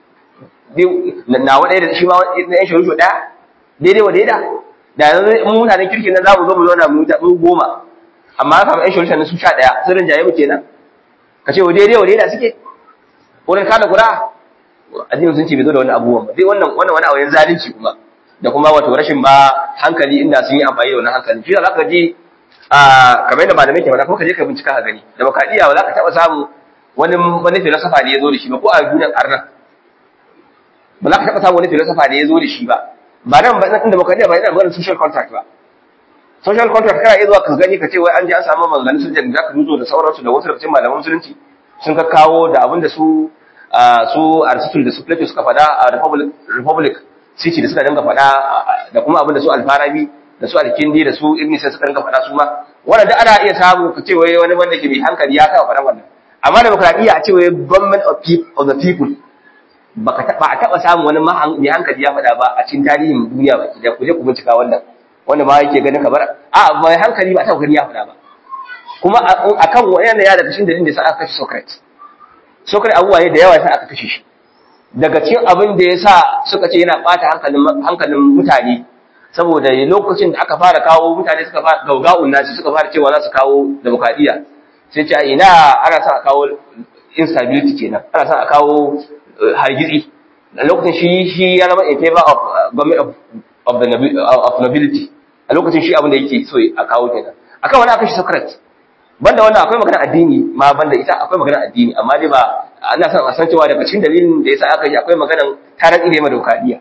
na wa da shi ma na yan sholisho ɗaya daidai wa daida da yanzu mun mutanen kirki na zamu zo mu zauna mu goma amma aka ɗan solution su sha ɗaya sun rinjaye mu kenan ka ce wa daidai wa daida suke wurin kada kura addinin sun ce bai zo da wani abubuwan ba dai wannan wannan wani awayin zalunci kuma da kuma wato rashin ba hankali inda sun yi amfani da wannan hankali shi da zaka ji a kamar yadda malamai ke faɗa kuma ka je ka bincika ka gani demokradiyya ba za ka taɓa samu wani wani filosofa ne ya zo da shi ba ko a duniyar arnan ba za ka taɓa samu wani filosofa ne ya zo da shi ba ba nan ba nan demokradiyya ba yana maganar social contract ba social contract kana iya zuwa ka gani ka ce wai an je an samu maganganun sun da ka duzo da sauransu da wasu daga cikin malaman musulunci sun ka kawo da abin da su su Aristotle da su Plato suka faɗa a Republic Republic City da suka dinga faɗa da kuma abin da su Alfarabi da su Alkindi da su Ibn Sina suka dinga faɗa su ma wannan da ana iya samu ka ce wai wani wanda ke mai hankali ya kawo faɗa wannan amma demokradiyya a ce wai government of people of the people baka taba a taba samu wani mai hankali ya faɗa ba a cikin tarihin duniya ba da ku je ku bincika wannan wanda ma yake ganin kamar a mai hankali ba ta gani ya faɗa ba kuma akan wannan ya daga cikin dalilin da sa aka kashe Socrates Socrates abubuwa ne da yawa sai aka kashe shi daga cikin abin da ya sa suka ce yana ɓata hankalin hankalin mutane saboda lokacin da aka fara kawo mutane suka fara gauga'un nasi suka fara cewa za su kawo demokradiyya sai ce ina ana sa kawo instability kenan ana son a kawo hargitsi a lokacin shi shi ya zama in favor of government of of the of nobility a lokacin shi abin da yake so a kawo kenan akan wani aka shi Socrates banda wannan akwai magana addini ma banda ita akwai magana addini amma dai ba ana son a san cewa daga cikin dalilin da yasa aka yi akwai maganan tarar ile ma demokradiya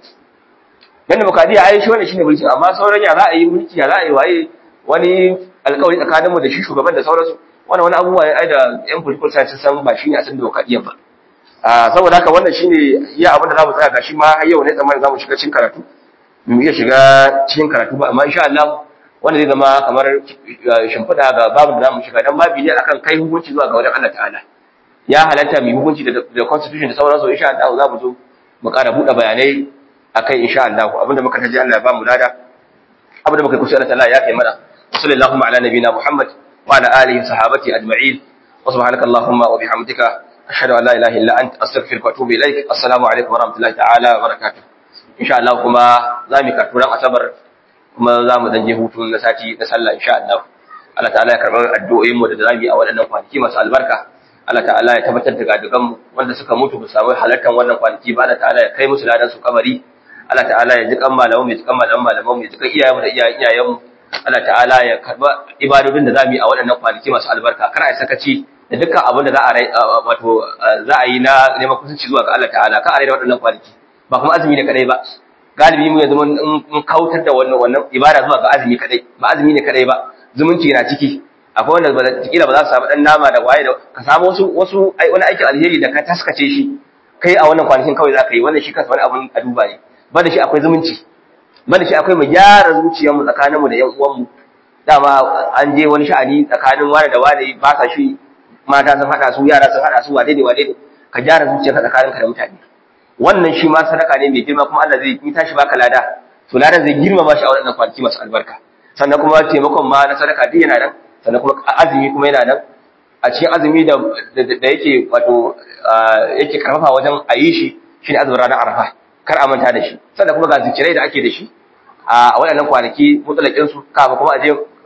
dan demokradiya ai shi wannan shine mulki amma sauran ya za a yi mulki ya za a yi waye wani alƙawari tsakaninmu da shi shugaban da sauransu wannan wani abubuwa ai da yan political science san ba shine a san demokradiya ba saboda haka wannan shine iya abin da zamu tsaya gashi ma har yau ne tsammanin zamu shiga cikin karatu mu iya shiga cikin karatu ba amma insha Allah wanda zai zama kamar shimfiɗa ga babu da zamu shiga dan babu ne akan kai hukunci zuwa ga wajen Allah ta'ala ya halatta mu hukunci da constitution da sauransu insha Allah za mu zo mu ƙara buɗe bayanai akai insha Allah abinda muka taji Allah ya ba mu lada abinda muka kusa Allah ta'ala ya kai mana sallallahu ala nabiyina Muhammad wa ala alihi sahabati ajma'in wa subhanaka allahumma wa bihamdika ashhadu an la ilaha illa anta astaghfiruka wa atubu ilaik assalamu alaikum wa rahmatullahi ta'ala wa barakatuh insha Allah kuma za mu karɓi asabar kuma za mu dan je hutu na sati na sallah insha Allah Allah ta'ala ya karɓi addu'o'in mu da zamu yi a waɗannan kwanaki masu albarka Allah ta'ala ya tabbatar da gadugan mu wanda suka mutu ba samu halartar wannan kwanaki ba Allah ta'ala ya kai musu ladan su kabari Allah ta'ala ya ji kan malamu mai ji kan malamu malamu mai ji kan iyayen mu da iyayen iyayen mu Allah ta'ala ya karba ibadodin da zamu yi a waɗannan kwanaki masu albarka kar a sakaci da dukkan abin da za a wato za a yi na neman kusanci zuwa ga Allah ta'ala ka a da waɗannan kwanaki ba kuma azumi ne kadai ba galibi mu yanzu mun kautar da wannan wannan ibada zuwa ga azumi kadai ba azumi ne kadai ba zumunci na ciki akwai wanda ba kila ba za su samu dan nama da waye da ka samu wasu wasu wani aikin alheri da ka taskace shi kai a wannan kwanakin kawai za ka yi wannan shi kansa wani abun a duba ne ba da shi akwai zumunci ba da shi akwai mu gyara zuciyarmu tsakaninmu da yan uwanmu dama an je wani sha'ani tsakanin wani da wani ba sa shi mata sun haɗa su yara sun haɗa su wane ne wane ne ka gyara zuciyarka tsakaninka da mutane wannan shi ma sadaka ne mai girma kuma Allah zai yi tashi baka lada to lada zai girmama shi a wannan kwanaki masu albarka sannan kuma taimakon ma na sadaka duk yana nan sannan kuma azumi kuma yana nan a cikin azumi da da yake wato yake karfafa wajen a yi shi shine azumin ranar arafa kar a manta da shi sannan kuma ga zikirai da ake da shi a waɗannan kwanaki mutsalakin su kafa kuma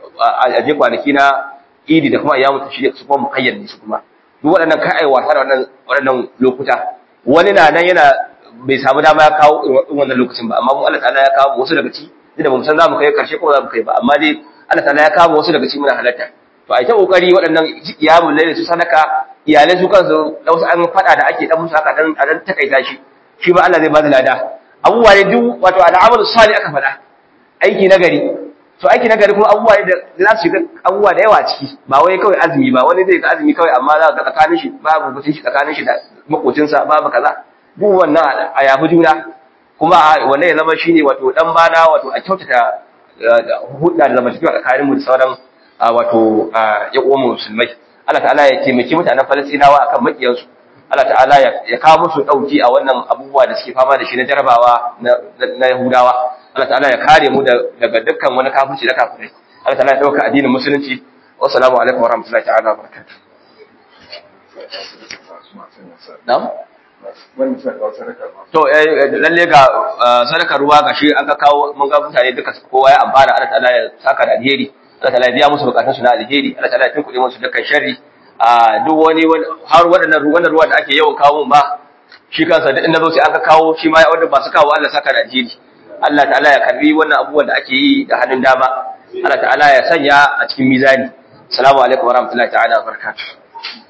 a je kwanaki na idi da kuma ayyamu tashi su kuma mukayyar ne su kuma duk waɗannan kai ai wasa da wannan waɗannan lokuta wani na nan yana bai samu dama ya kawo irin wannan lokacin ba amma mu Allah ta'ala ya kawo wasu daga ci da bamu san za mu kai karshe ko za mu kai ba amma dai Allah ta'ala ya kawo wasu daga ci muna halatta to ai ta kokari waɗannan iyamul layl su sadaka iyalai su kansu da wasu an fada da ake dan musu haka dan a dan takaita shi shi ba Allah zai ba da lada abubuwa ne duk wato al'amalu salih aka faɗa aiki nagari to aiki nagari kuma abubuwa ne da za su shiga abubuwa da yawa ciki ba wai kawai azumi ba wani zai ga azumi kawai amma za ka tsakanin shi babu mutunci shi tsakanin shi da makocinsa babu kaza duk wannan a yafi juna kuma wannan ya zama shine wato dan bana wato a kyautata hudda da zamantakewa tsakanin mu da sauran wato ya uwan musulmai Allah ta'ala ya taimaki mutanen Falastinawa akan makiyansu Allah ta'ala ya kawo musu dauki a wannan abubuwa da suke fama da shi na jarabawa na Yahudawa Allah ta'ala ya kare mu daga dukkan wani kafirci da kafirai Allah ta'ala ya dauka addinin musulunci wassalamu alaikum warahmatullahi ta'ala wabarakatuh na'am to lalle ga sadakar ruwa gashi aka kawo mun ga mutane duka kowa ya amfana Allah ta'ala ya saka da alheri Allah ta'ala ya biya musu bukatun su na alheri Allah ta'ala ya tunkuɗe musu dukkan sharri a duk wani har waɗannan wannan ruwa da ake yawan kawo ba shi kansa duk inda zo sai aka kawo shi ma wanda ba su kawo Allah saka da alheri Allah ta'ala ya karbi wannan abubuwan da ake yi da hannun dama Allah ta'ala ya sanya a cikin mizani assalamu alaikum warahmatullahi ta'ala wabarakatuh